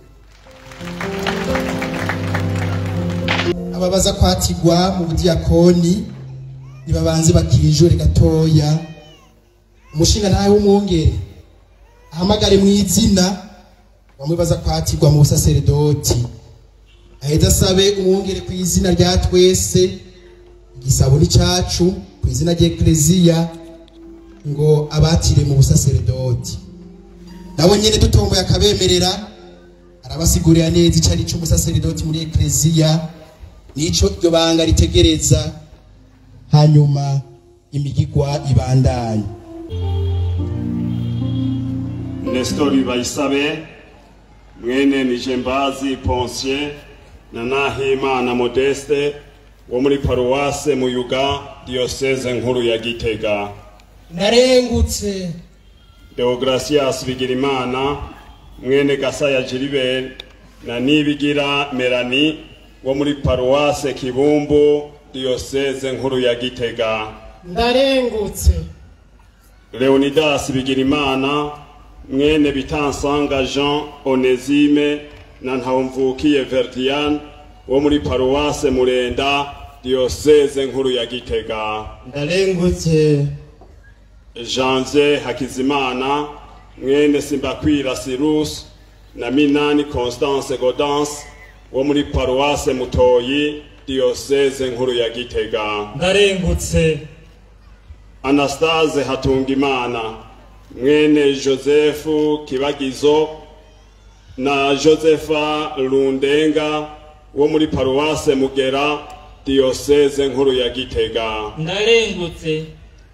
ababaza kwatigwa mu budiyakoni nibabanze bakinjure gatoya umushinga ntawe w'umwungere ahamagare mu izina wamwibaza kwatigwa mu busaseredoti aheza asabe umwungere ku izina rya twese igisabo ni cacu ku izina ry'ekleziya ngo abatire mu busaseredoti nabo nyene dutomboye akabemerera arabasigurira neza ico ari c'umusaseredoti muri ekleziya nico iryo banga ritegereza hanyuma imigigwa ibandanye Nestori Bayisabe mwene Nijembazi Ponsier na Nahimana Modeste wo muri paruwase Muyuga diocese nkuru ya Gitega narengutse Deogracias Bigirimana mwene Gasaya Gilibert na Nibigira Melanie wo muri paruwase Kibumbu diocese nkuru ya Gitega ndarengutse Leonidas Bigirimana mwene Bitansanga Jean Onesime na Ntawumvukiye Verdian wo muri paruwase Murenda diocese nkuru ya Gitega ndarengutse Janvier Hakizimana mwene Simbakwira Cyrus na Minani Constance Godance wo muri paruwase Mutoyi diocese nkuru ya Gitega ndarengutse Anastase Hatungimana mwene Joseph Kibagizo na Josepha Lundenga wo muri paruwase Mugera diocese nkuru ya Gitega ndarengutse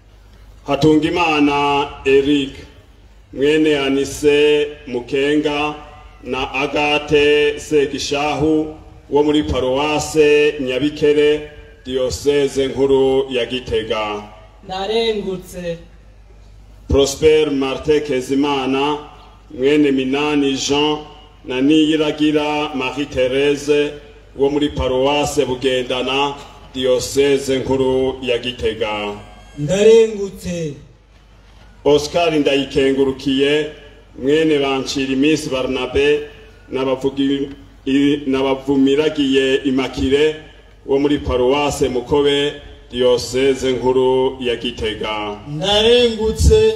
Hatungimana Eric mwene Anise Mukenga na Agate Segishahu wo muri paruwase Nyabikere diocese nkuru ya Gitega ndarengutse Prosper Martin Kezimana mwene Minani Jean na Niyiragira Marie Therese wo muri paruwase Bugendana diocese nkuru ya Gitega ndarengutse Oscar Ndayikengurukiye mwene Bancira Miss Barnabe n'abavugi i- n'abavumiragiye Imakire wo muri paruwase Mukobe diocese nkuru ya Gitega ndarengutse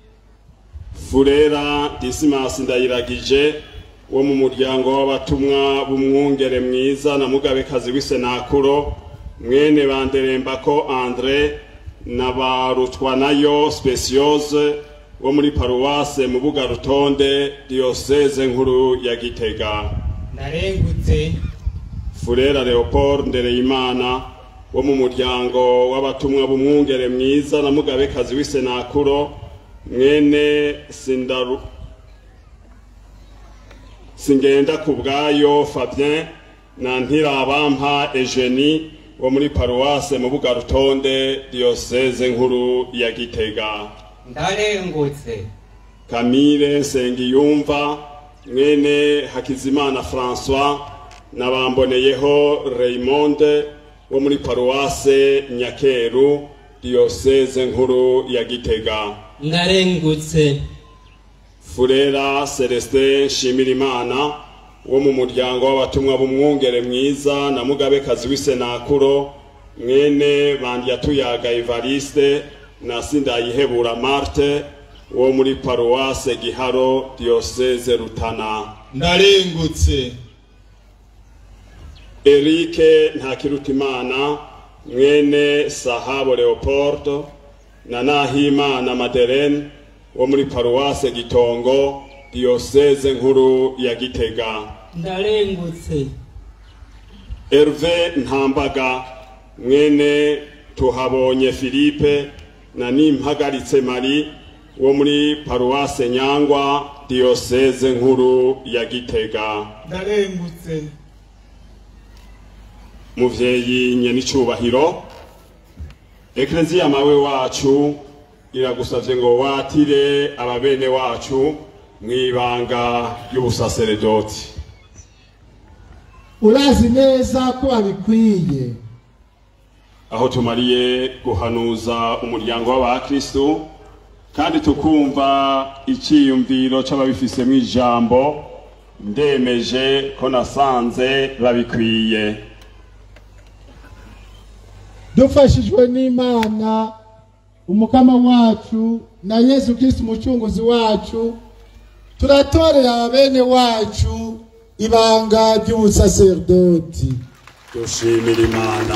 Furera Dismas Ndayiragije wo mu muryango w'abatumwa b'umwungere mwiza na mugabekazi w'isenakuro mwene banderembako Andre na barutwanayo Speciose wo muri paruwase mu buga rutonde diocese nkuru ya Gitega ndarengutse Furera Leopold Ndereyimana wo mu muryango w'abatumwa b'umwungere mwiza na mugabekazi w'isenakuro mwene Sindaru Singenda ku bwayo Fabien na Ntirabampa Eugenie wo muri paruwase mu buga rutonde diocese nkuru ya Gitega ndarengutse Camille Nsengiyumva mwene Hakizimana François nabamboneyeho Raymond wo muri paruwase Nyakeru diyoseze nkuru ya gitega ndarengutse furera celestin nshimirimana wo mu muryango w'abatumwa b'umwungere mwiza na mugabekazi w'isenakuro mwene bandyatuyaga evariste na sindayihebura marte wo muri paruwase giharo diyoseze rutana ndarengutse erike ntakirutimana mwene sahabo leopoldo na nahimana maderene wo muri paruwase gitongo diyoseze nkuru ya gitega ndarengutse herve ntambaga mwene tuhabonye philippe na nimpagaritse mari wo muri paruwase nyangwa diyoseze nkuru ya gitega ndarengutse muvyeyi nyenicubahiro ekleziya mawe wacu iragusavye ngo watire ababene wacu mw'ibanga ry'ubusaseredoti urazi neza ko babikwiye aho tumariye guhanuza umuryango w'abakristu kandi tukumva icyiyumviro c'ababifisemo ijambo ndemeje ko nasanze babikwiye dufashijwe n'imana umukama wacu na yesu kristo umucunguzi wacu turatorera ababene wacu ibanga ry'ubusaserdoti dushimira imana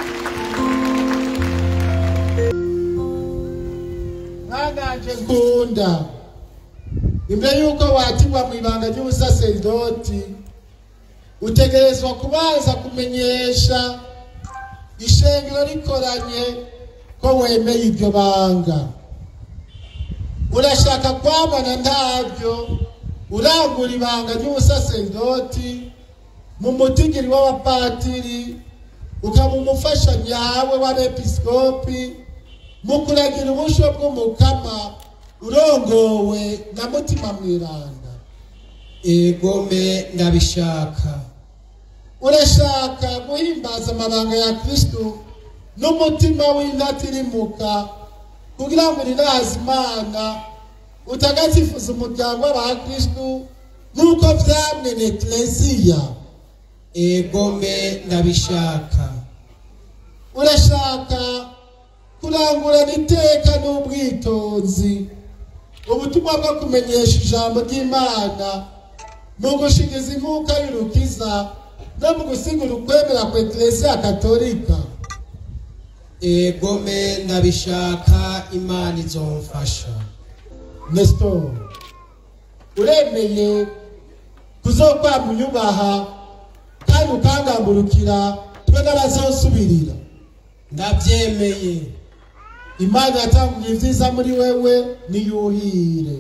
mwananje nkunda imbere y'uko watirwa mu ibanga ry'ubusaserdoti utegerezwa kubanza kumenyesha ishengero rikoranye ko wemeye iryo banga urashaka kwamana ntabyo urangura ibanga ry'ubusaserdoti mu mutigiri w'abapatiri ukaba umufasha nyawe w'abepiskopi mu kuragira ubusho bw'umukama urongowe na mutima mwiranda egome ndabishaka urashaka guhimbaza amabanga ya kristo n'umutima w'intatirimuka kugira ngo urinaze imana utagatifuza umuryango w'abakristo nk'uko vyamwe na ekleziya egome ndabishaka urashaka kurangurana iteka n'ubwitonzi ubutumwa bwo kumenyesha ijambo ry'imana mu gushikiza inkuka y'urukiza no mu gusigura ukwemera kwa ekleziya katolika egome ndabishaka imana izomfasha nestor uremeye kuzokwama unyubaha kandi ukangamburukira twe n'abazosubirira ndabyemeye imana yatanguye ibyiza muri wewe niyuhire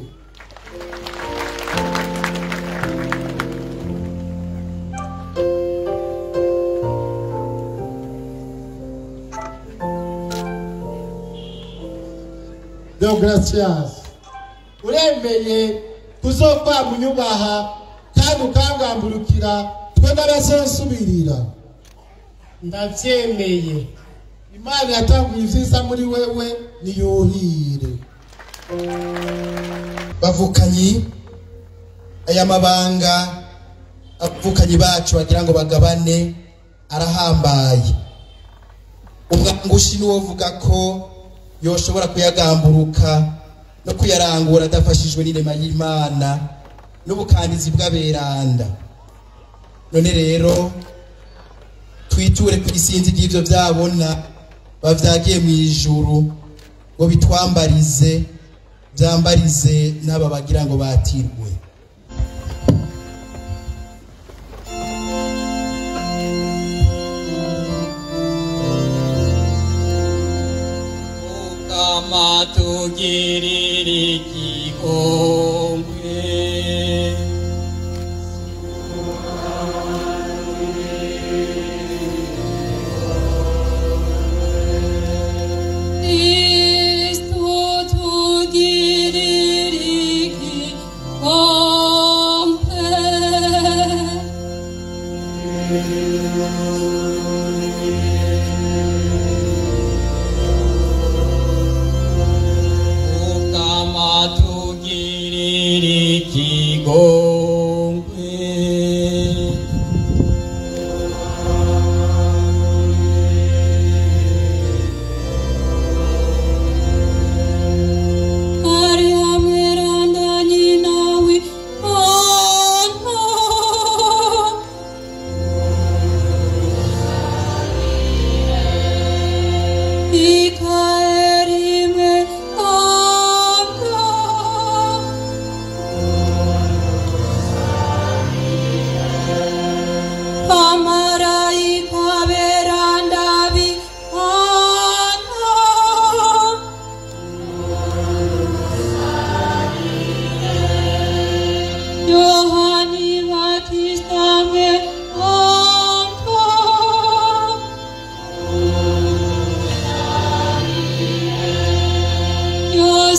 deogratias uremeye kuzokwama unyubaha kandi ukangamburukira twe n'abazosubirira ndabyemeye imana yatanguye ibyiza muri wewe niyuhire bavukanyi aya mabanga abavukanyi bacu bagira ngo bagabane arahambaye umwangushi niwo uvuga ko yoshobora kuyagamburuka no kuyarangura adafashijwe n'irema y'imana n'ubukandizi bw'aberanda none rero twiture ku isinzi ry'ibyo byabona bavyagiye mu ijuru ngo bitwambarize byambarize n'aba bagira ngo batirwe ukama tugirira igikombe Kristo tugirira igikombe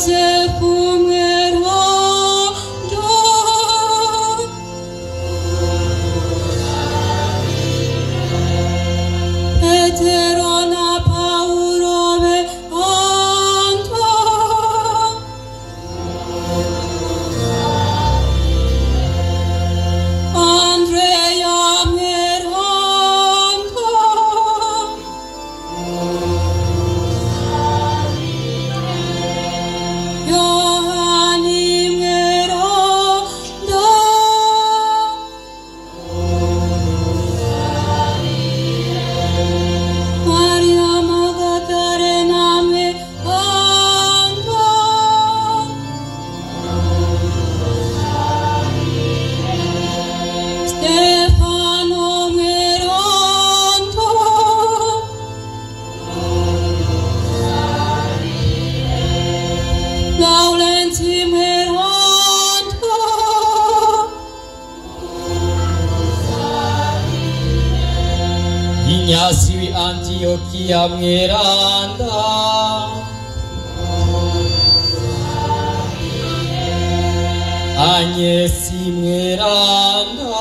Yosefu mweranda Petero na Paulo beanda Andrea Miranda Johanni Miranda Maria Magdalena Miranda Stefano Miranda Laurenti Miranda Inyasi wi Antiochia mweranda Anyesi mweranda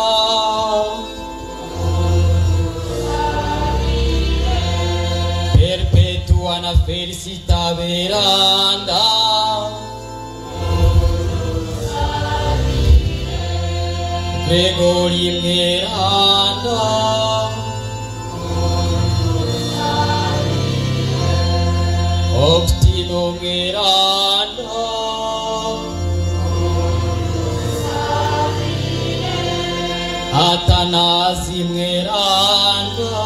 Perpetua na felicita veranda Gregori mweranda Obstino Miranda Atanasi Miranda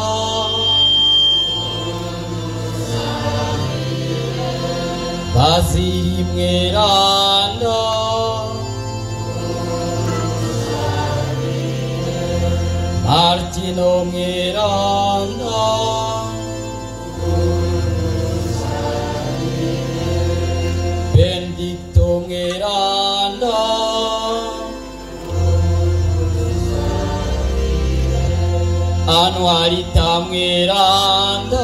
Basili Miranda Martino Miranda Benedicto Miranda Anuarita Miranda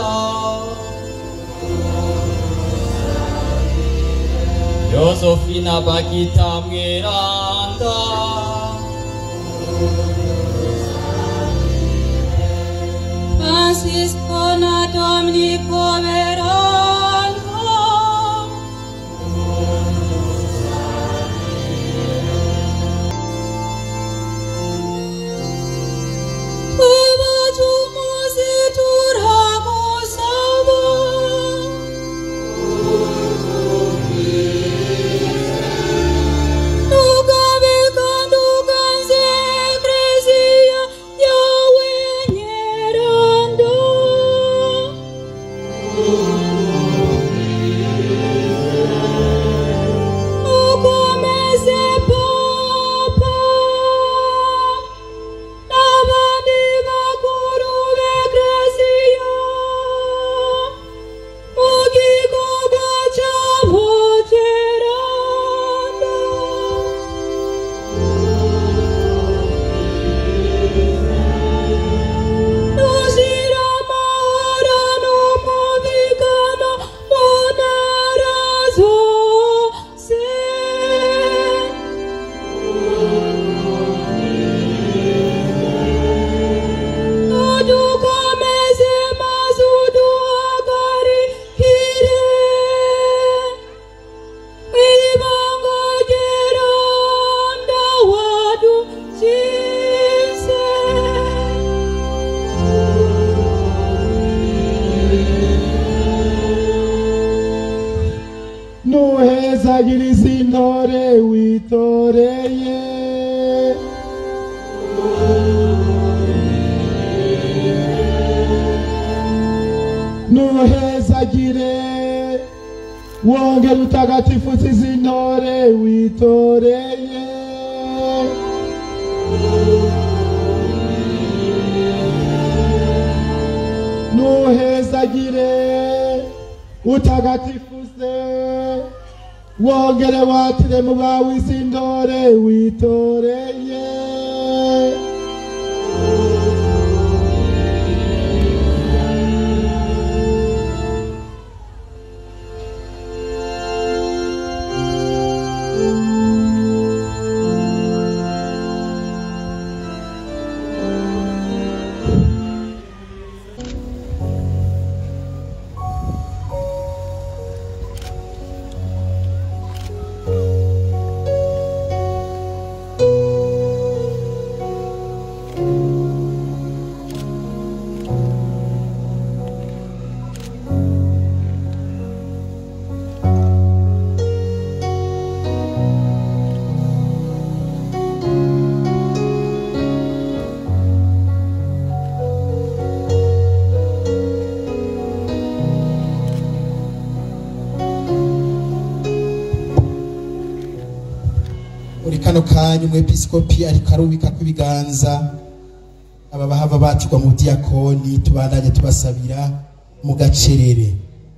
Josefina Bakita Miranda Francisco na Dominico Veranda Tuva Jumasi Turamo Sava Nuga Vega Nuga Zekresia Yahweh Nyeranda Ukomeze Papa N'abandi bakuru b'Eklesiya mu gikorwa cyabo cyeranda Nuzira amahoro n'umubigano mu ntara zose udukomeze maze uduhagarikire ibanga geranda wadukize nuhezagiriza intore witoreye nuhezagire wongera utagatifuza izi ntore witoreye nuhezagire utagatifuze wongere watire mu bawe izi ntore witoreye muri kano kanya umwepiskopi ariko arubika kw'ibiganza aba bahava batirwa mu diyakoni tubandanye tubasabira mu gacerere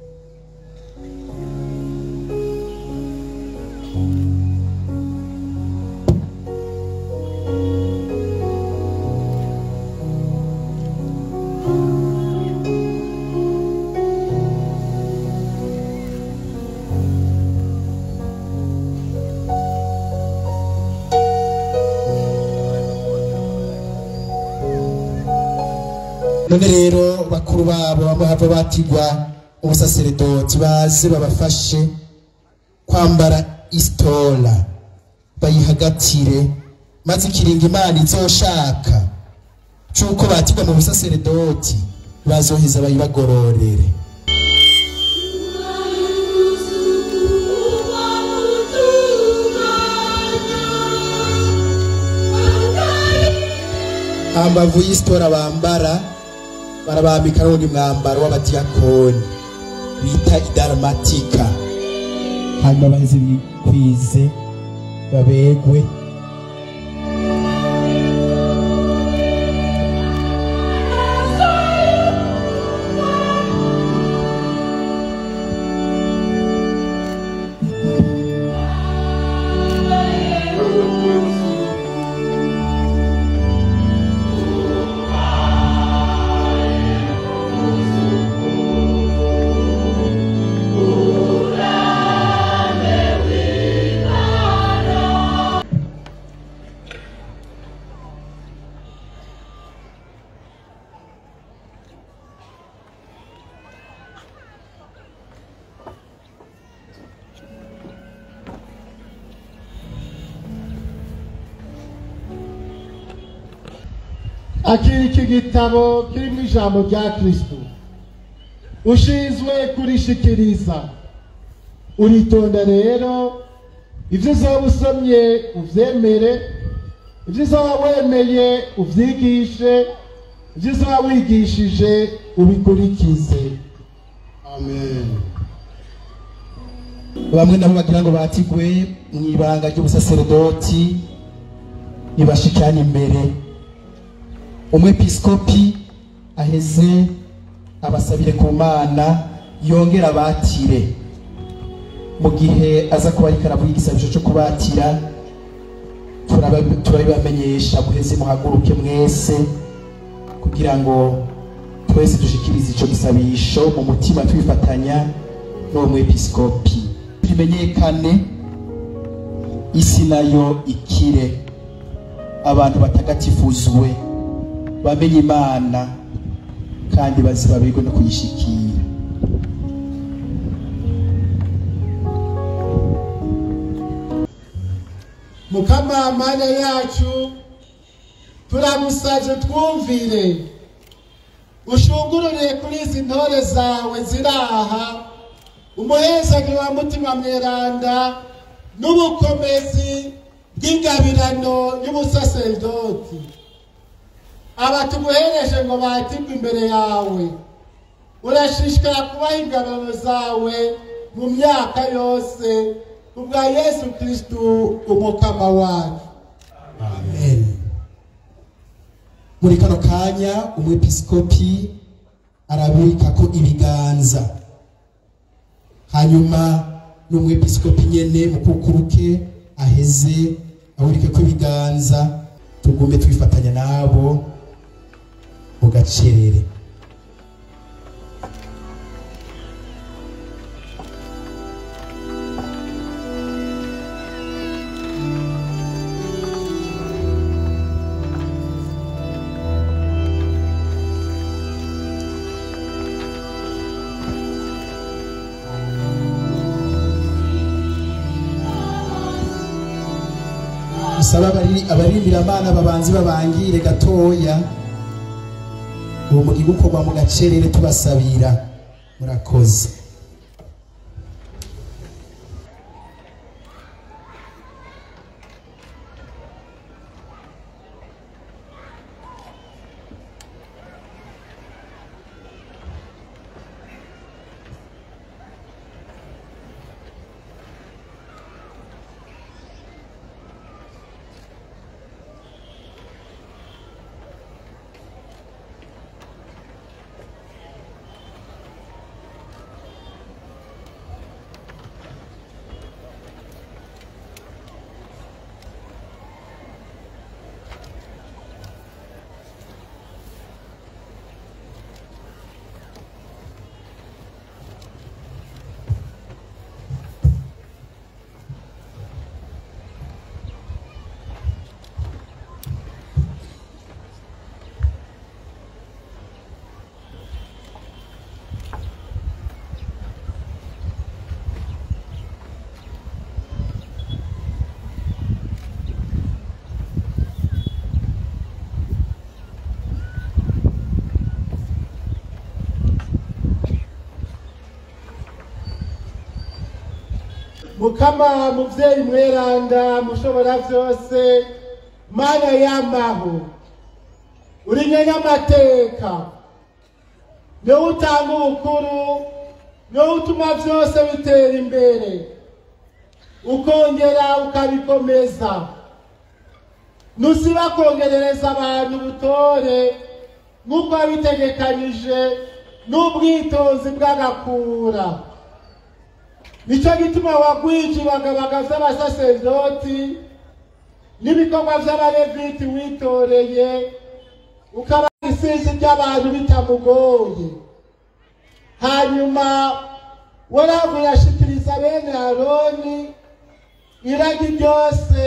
none rero bakuru babo bamwe hava batigwa ubusaseredoti baze babafashe kwambara isitora bayihagatire maze ikiringa imana izoshaka c'uko batigwa mu busaseredoti bazoheza bayibagororere hambavu y'isitora bambara barabambika n'undi mwambaro w'abadiyakoni bita idaramatika hanyuma baheze bikwize babegwe akiri iki gitabo kirimo ijambo rya kristo ushinzwe kurishikiriza uritonda rero ibyo uzaba usomye ubyemere ibyo uzaba wemeye ubyigishe ibyo uzaba wigishije ubikurikize amen bamwe nabo bagira ngo batigwe mu ibanga ry'ubusaseredoti nibashikane imbere umwepiskopi aheze abasabire ku mana yongera abatire mu gihe aza kuba ariko aravuga igisabisho cyo kubatira turaba- turabibamenyesha muheze muhaguruke mwese kugira ngo twese dushikirize ico gisabisho mu mutima twifatanya n'uwo mwepiskopi bimenyekane isi nayo ikire abantu batagatifuzwe bamenye imana kandi bazi babigwe no kuyishikira mukamamana yacu turamusavye twumvire ushungurure kuri izi ntore zawe ziraha umuhezagi wa mutima mweranda n'ubukomezi bw'ingabirano y'ubusaserdoti aba tuguhereje ngo batirwe imbere yawe urashishikara kubaha ingabano zawe mu myaka yose kubwa yesu kristu umukama wacu amen muri kano kanya umwepiskopi arabika ko ibiganza hanyuma n'umwepiskopi nyene mu kukuruke aheze awurike ko ibiganza tugume twifatanya nabo mu gacerere musaba abari- abaririmbira amana babanzi babangire gatoya uwo mugiga ukorwa mu gacerere tubasabira murakoze mukama muvyeyi mweranda mushobora vyose mana yamaho uri nyenyamateka niwe utanga ubukuru niwe utuma vyose bitera imbere ukongera ukabikomeza nusiba kongerereza abantu ubutore nk'uko wabitegekanyije n'ubwitonzi bw'agakura nicyo gituma wagwije ibagabaga vy'abasaserdoti n'ibikorwa vy'abareviti witoreye ukaba isinzi ry'abantu bitamugoye hanyuma waravu yashikiriza bene aroni iragi ryose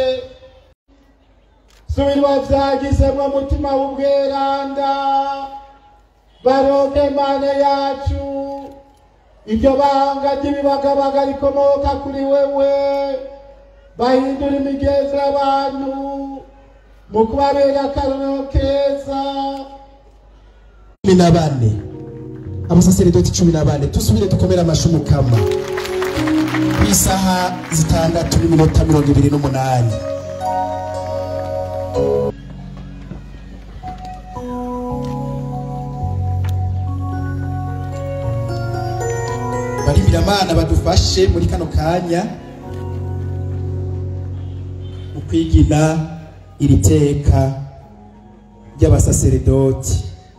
subirwa vyagizemwo mutima w'ubweranda baronke mana yacu iryo banga ry'ibibagabaga rikomoka kuri wewe bahindura imigenzo y'abantu mu kubabera akarorero keza cumi na bane abasaseredoti cumi na bane dusubire dukomere amashi umukama ku isaha zitandatu n'iminota mirongo ibiri n'umunani barimiramana badufashe muri kano kanya mu kwigina iri teka ry'abasaseredoti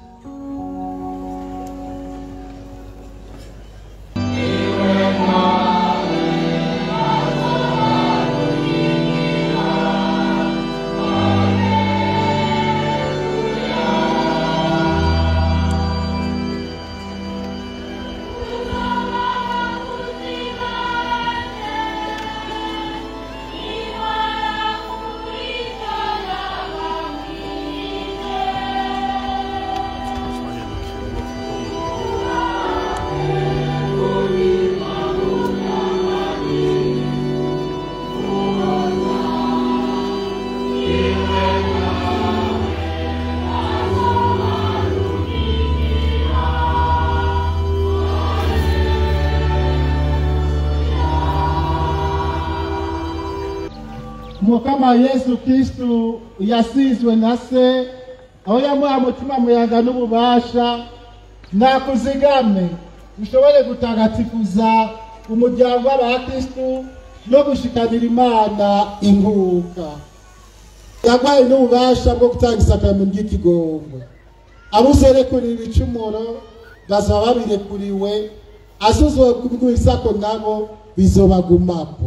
umukama yesu kristu yasizwe na se aho yamuha mutima muyaga n'ububasha nakuzigame ushobore gutagatifuza umuryango w'abakristu no gushikanira imana inkuka yagwaye n'ububasha bwo gutanga isakaramentu ry'ikigongwe abuzerekurira ibicumuro bazaba babirekuriwe azuzwe kubwisako nabo bizobagumapo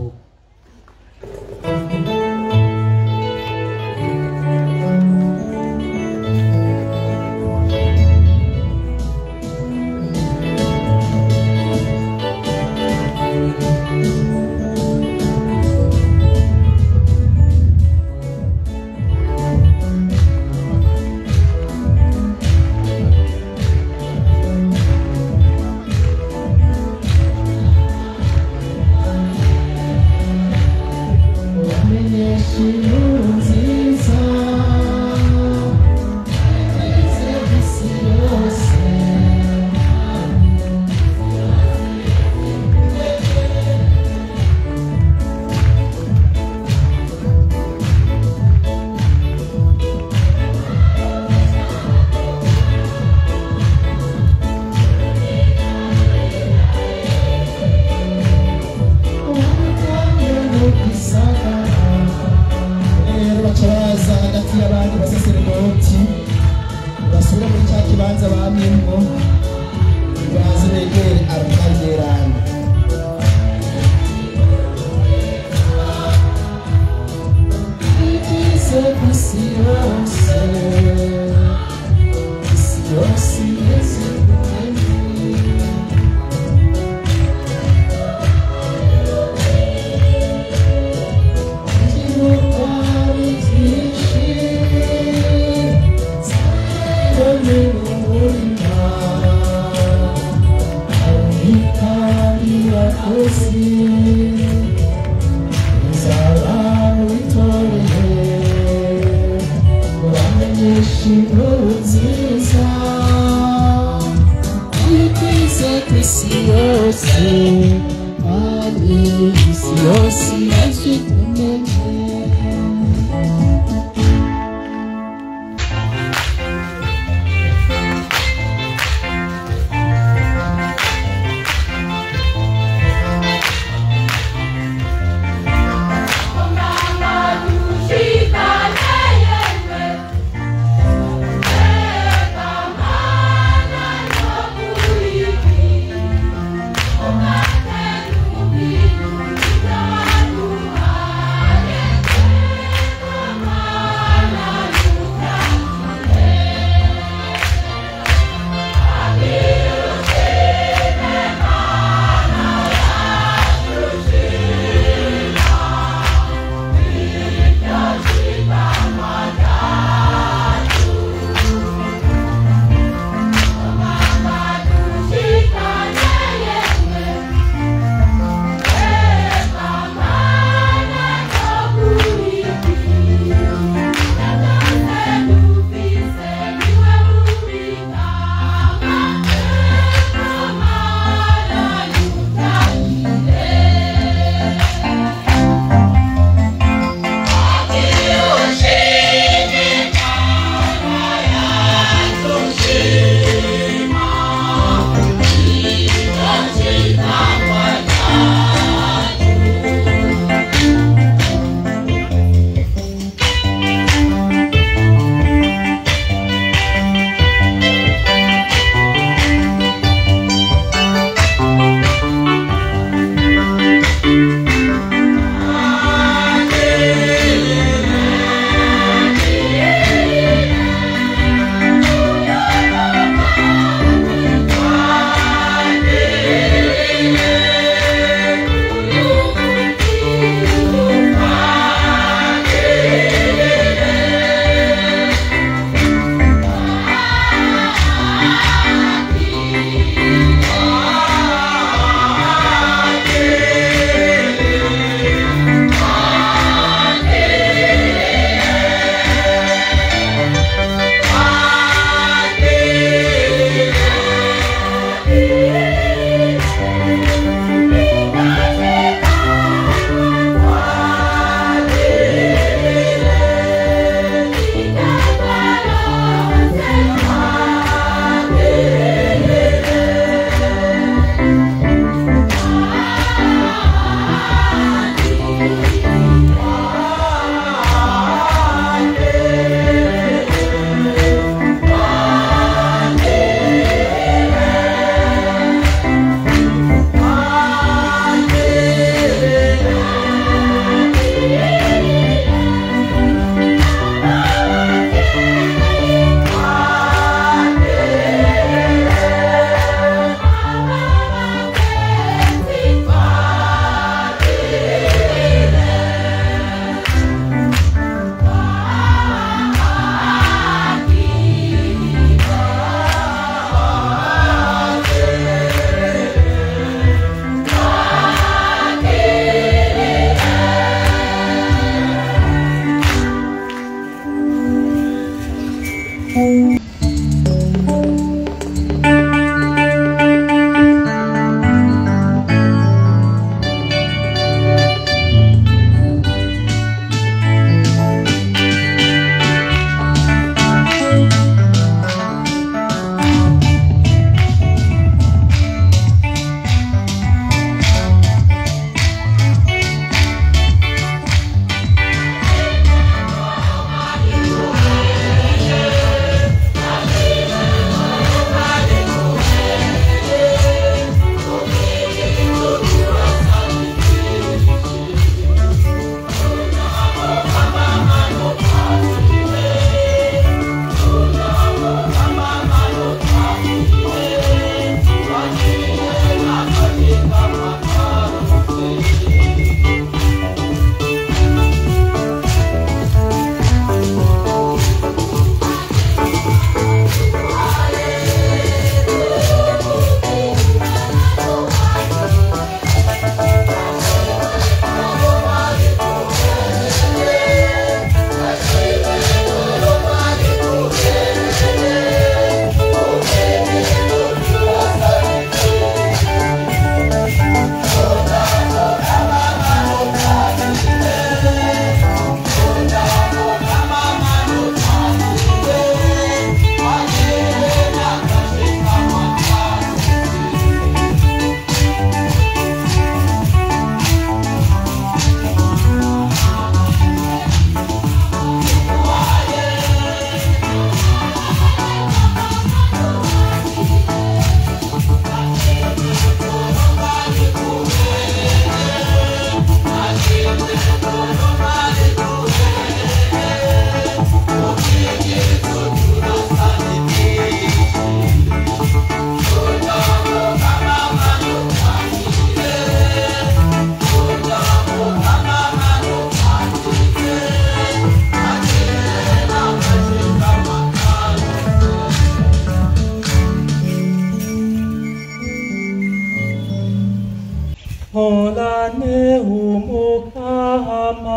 umukama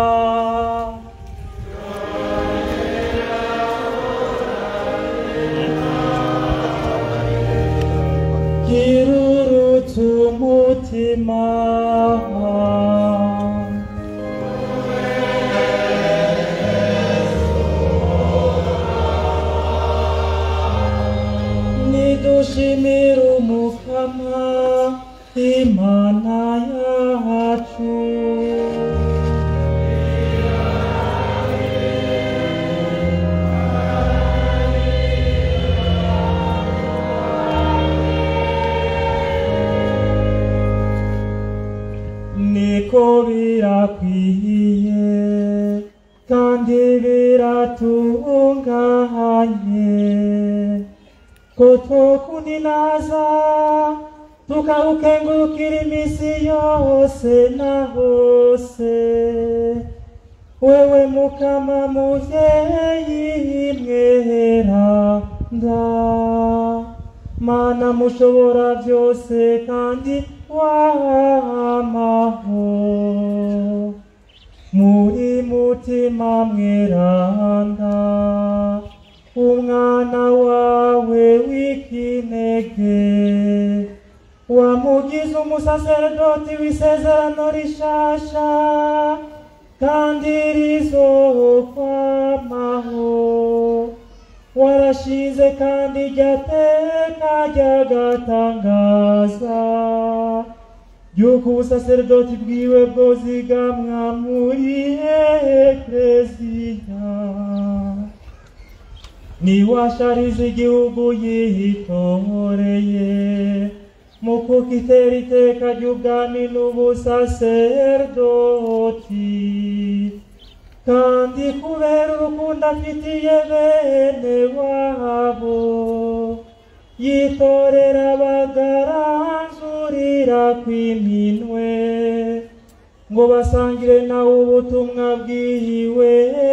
kirurutse umutima nidushimire umukama imana yacu niko birakwiye kandi biratunganye ko twokuninaza tukawukengurukira iminsi yose na hose wewe mukama muvyeyi mweranda mana mushobora byose kandi wamaho muri mutima mweranda umwana wawe w'ikinege wamugize umusaserdoti w'isezerano rishasha kandi rizokwamaho warashize kandi ryateka ryagatangaza yuko ubusaserdoti bwiwe bwozigamwa muri ekleziya niwashariza igihugu yitoreye mu kukitera iteka ry'ubwami n'ubusaserdoti kandi kubera urukundo afitiye bene wabo yitorera bagaranzurira kw'iminwe ngo basangire nawe ubutumwa bwiwe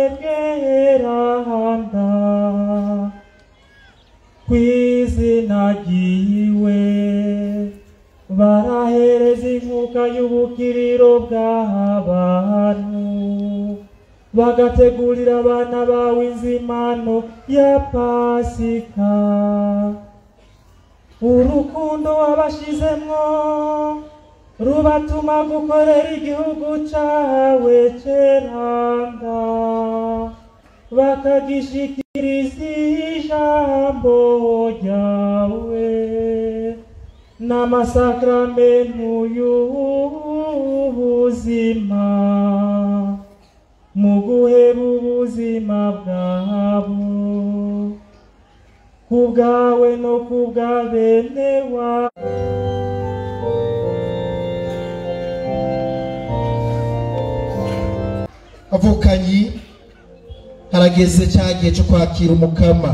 bweranda kw'izina ryiwe barahereza inkuka y'ubukiriro bw'abantu bagategurira abana bawe inzimano ya pasika urukundo wabashizemwo rubatuma gukorera igihugu cawe ceranda bakagishikiriza ijambo ryawe n'amasakramentu y'ubuzima mu guheba ubuzima bwabo ku bwawe no ku bwa bene wawe avukanyi harageze cya gihe cyo kwakira umukama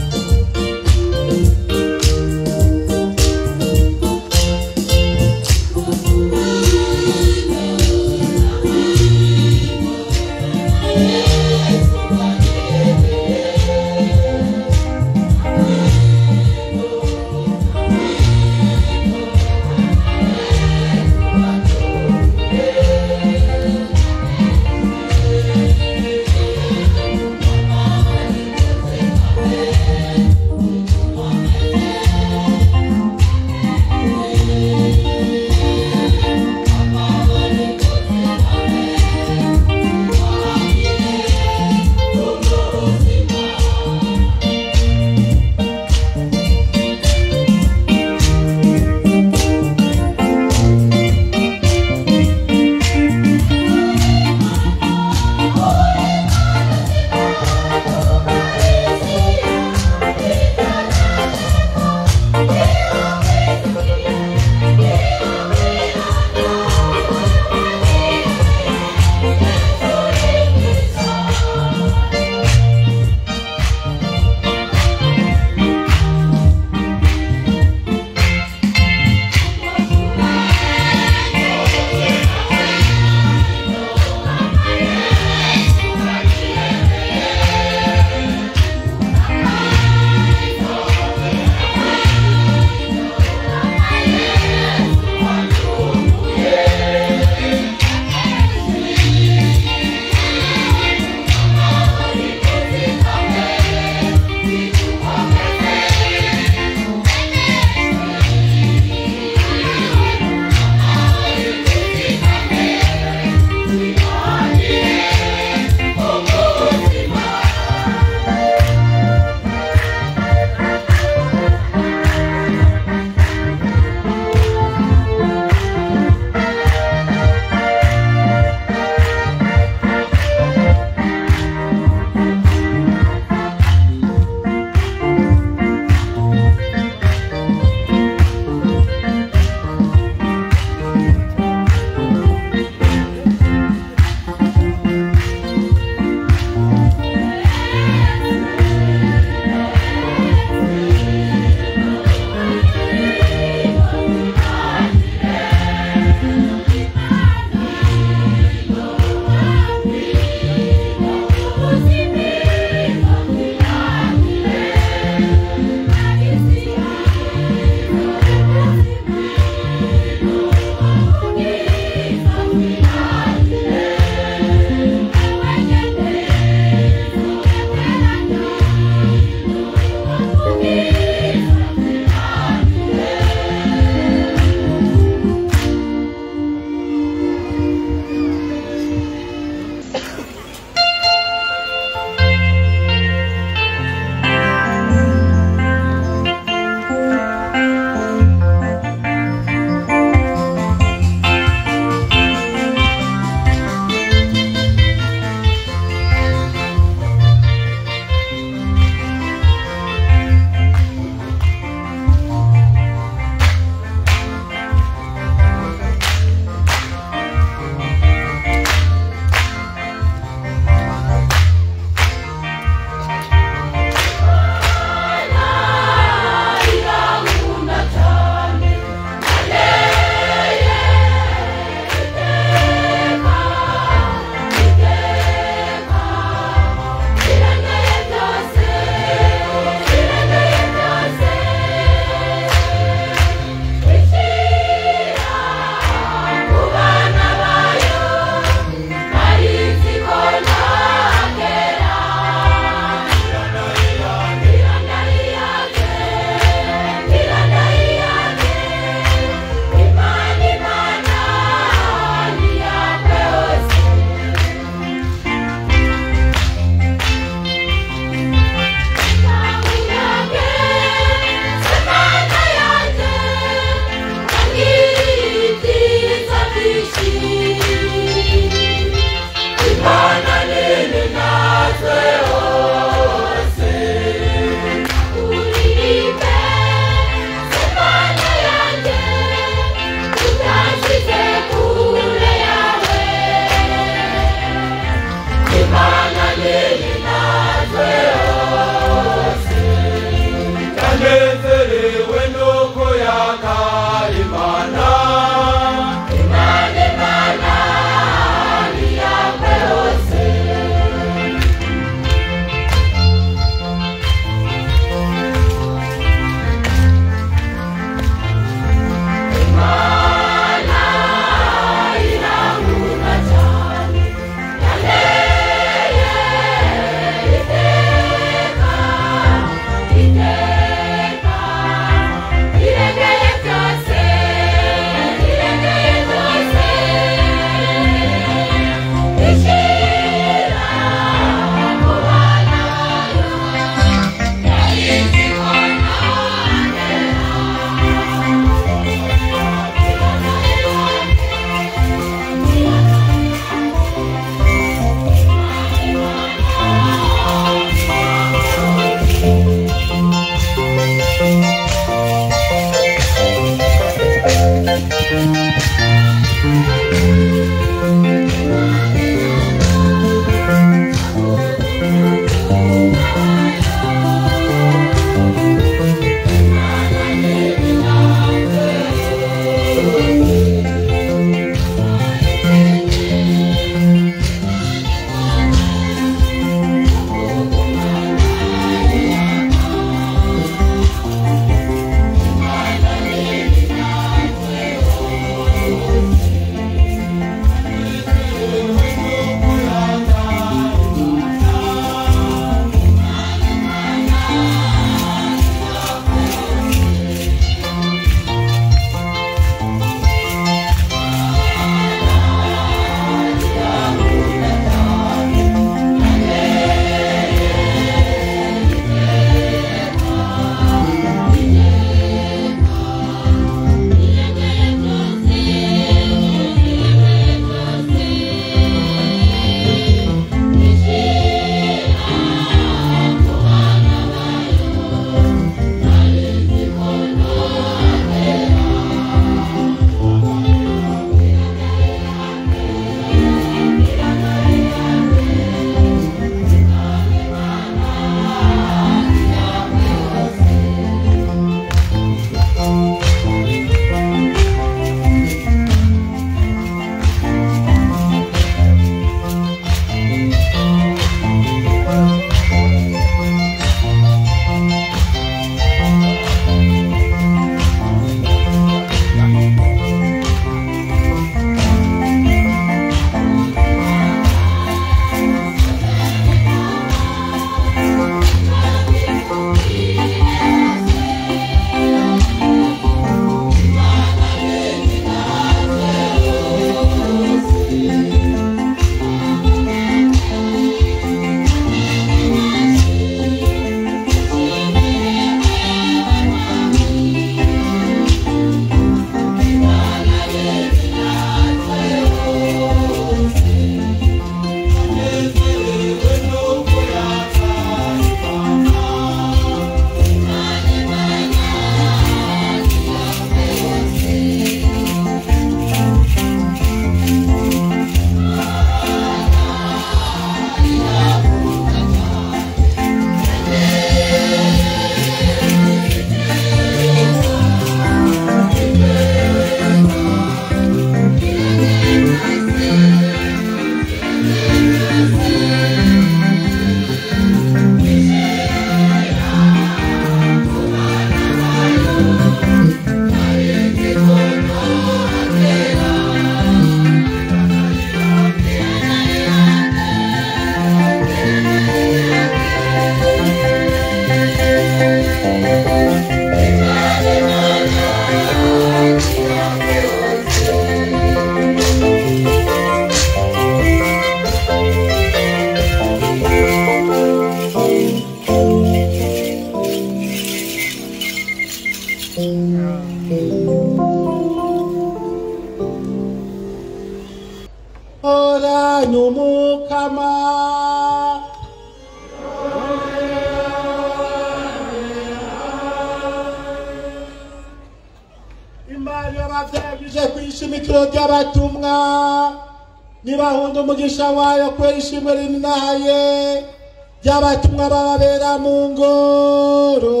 bavyagije kw'ishimikiro ry'abatumwa nibahunda umugisha wayo kubera ishimwe rininahaye ry'abatumwa bababera mu ngoro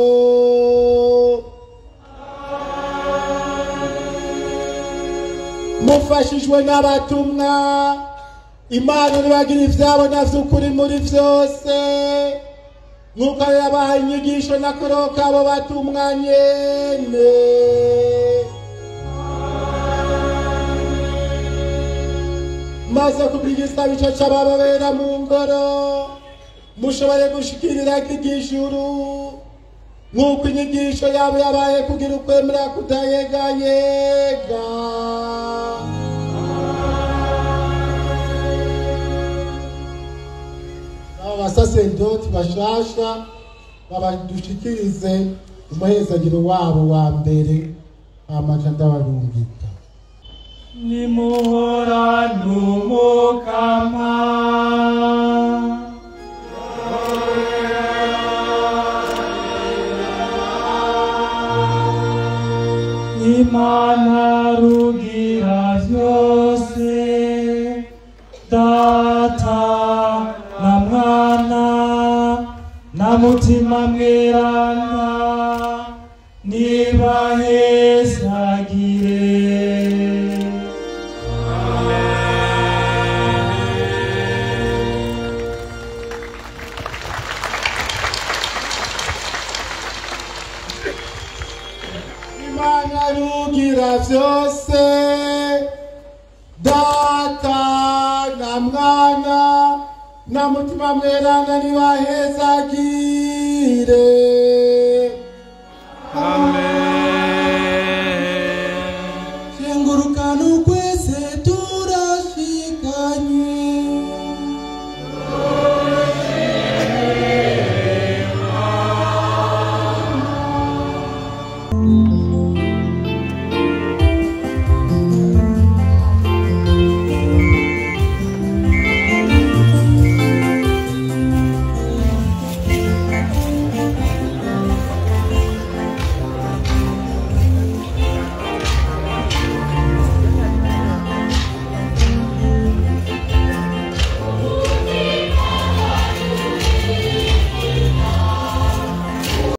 mufashijwe n'abatumwa imana iribagira ivyabo na vy'ukuri muri vyose nk'uko yabahaye inyigisho n'akoro kabo batumwa nyene maze kubw'igisabo ico c'abababera mu ngoro mushobore gushikirira k'igijuru nk'uko inyigisho yabo yabaye kugira ukwemera kutayegayega aba basaserdoti bashasha babadushikirize umuhezagiro wabo wa mbere amaja ndabarungika nimuhorane umukama imana rugira byose data na mwana na mutima mweranda nibahezagire imana rugira byose data na mwana na mutima mweranda nibahezagire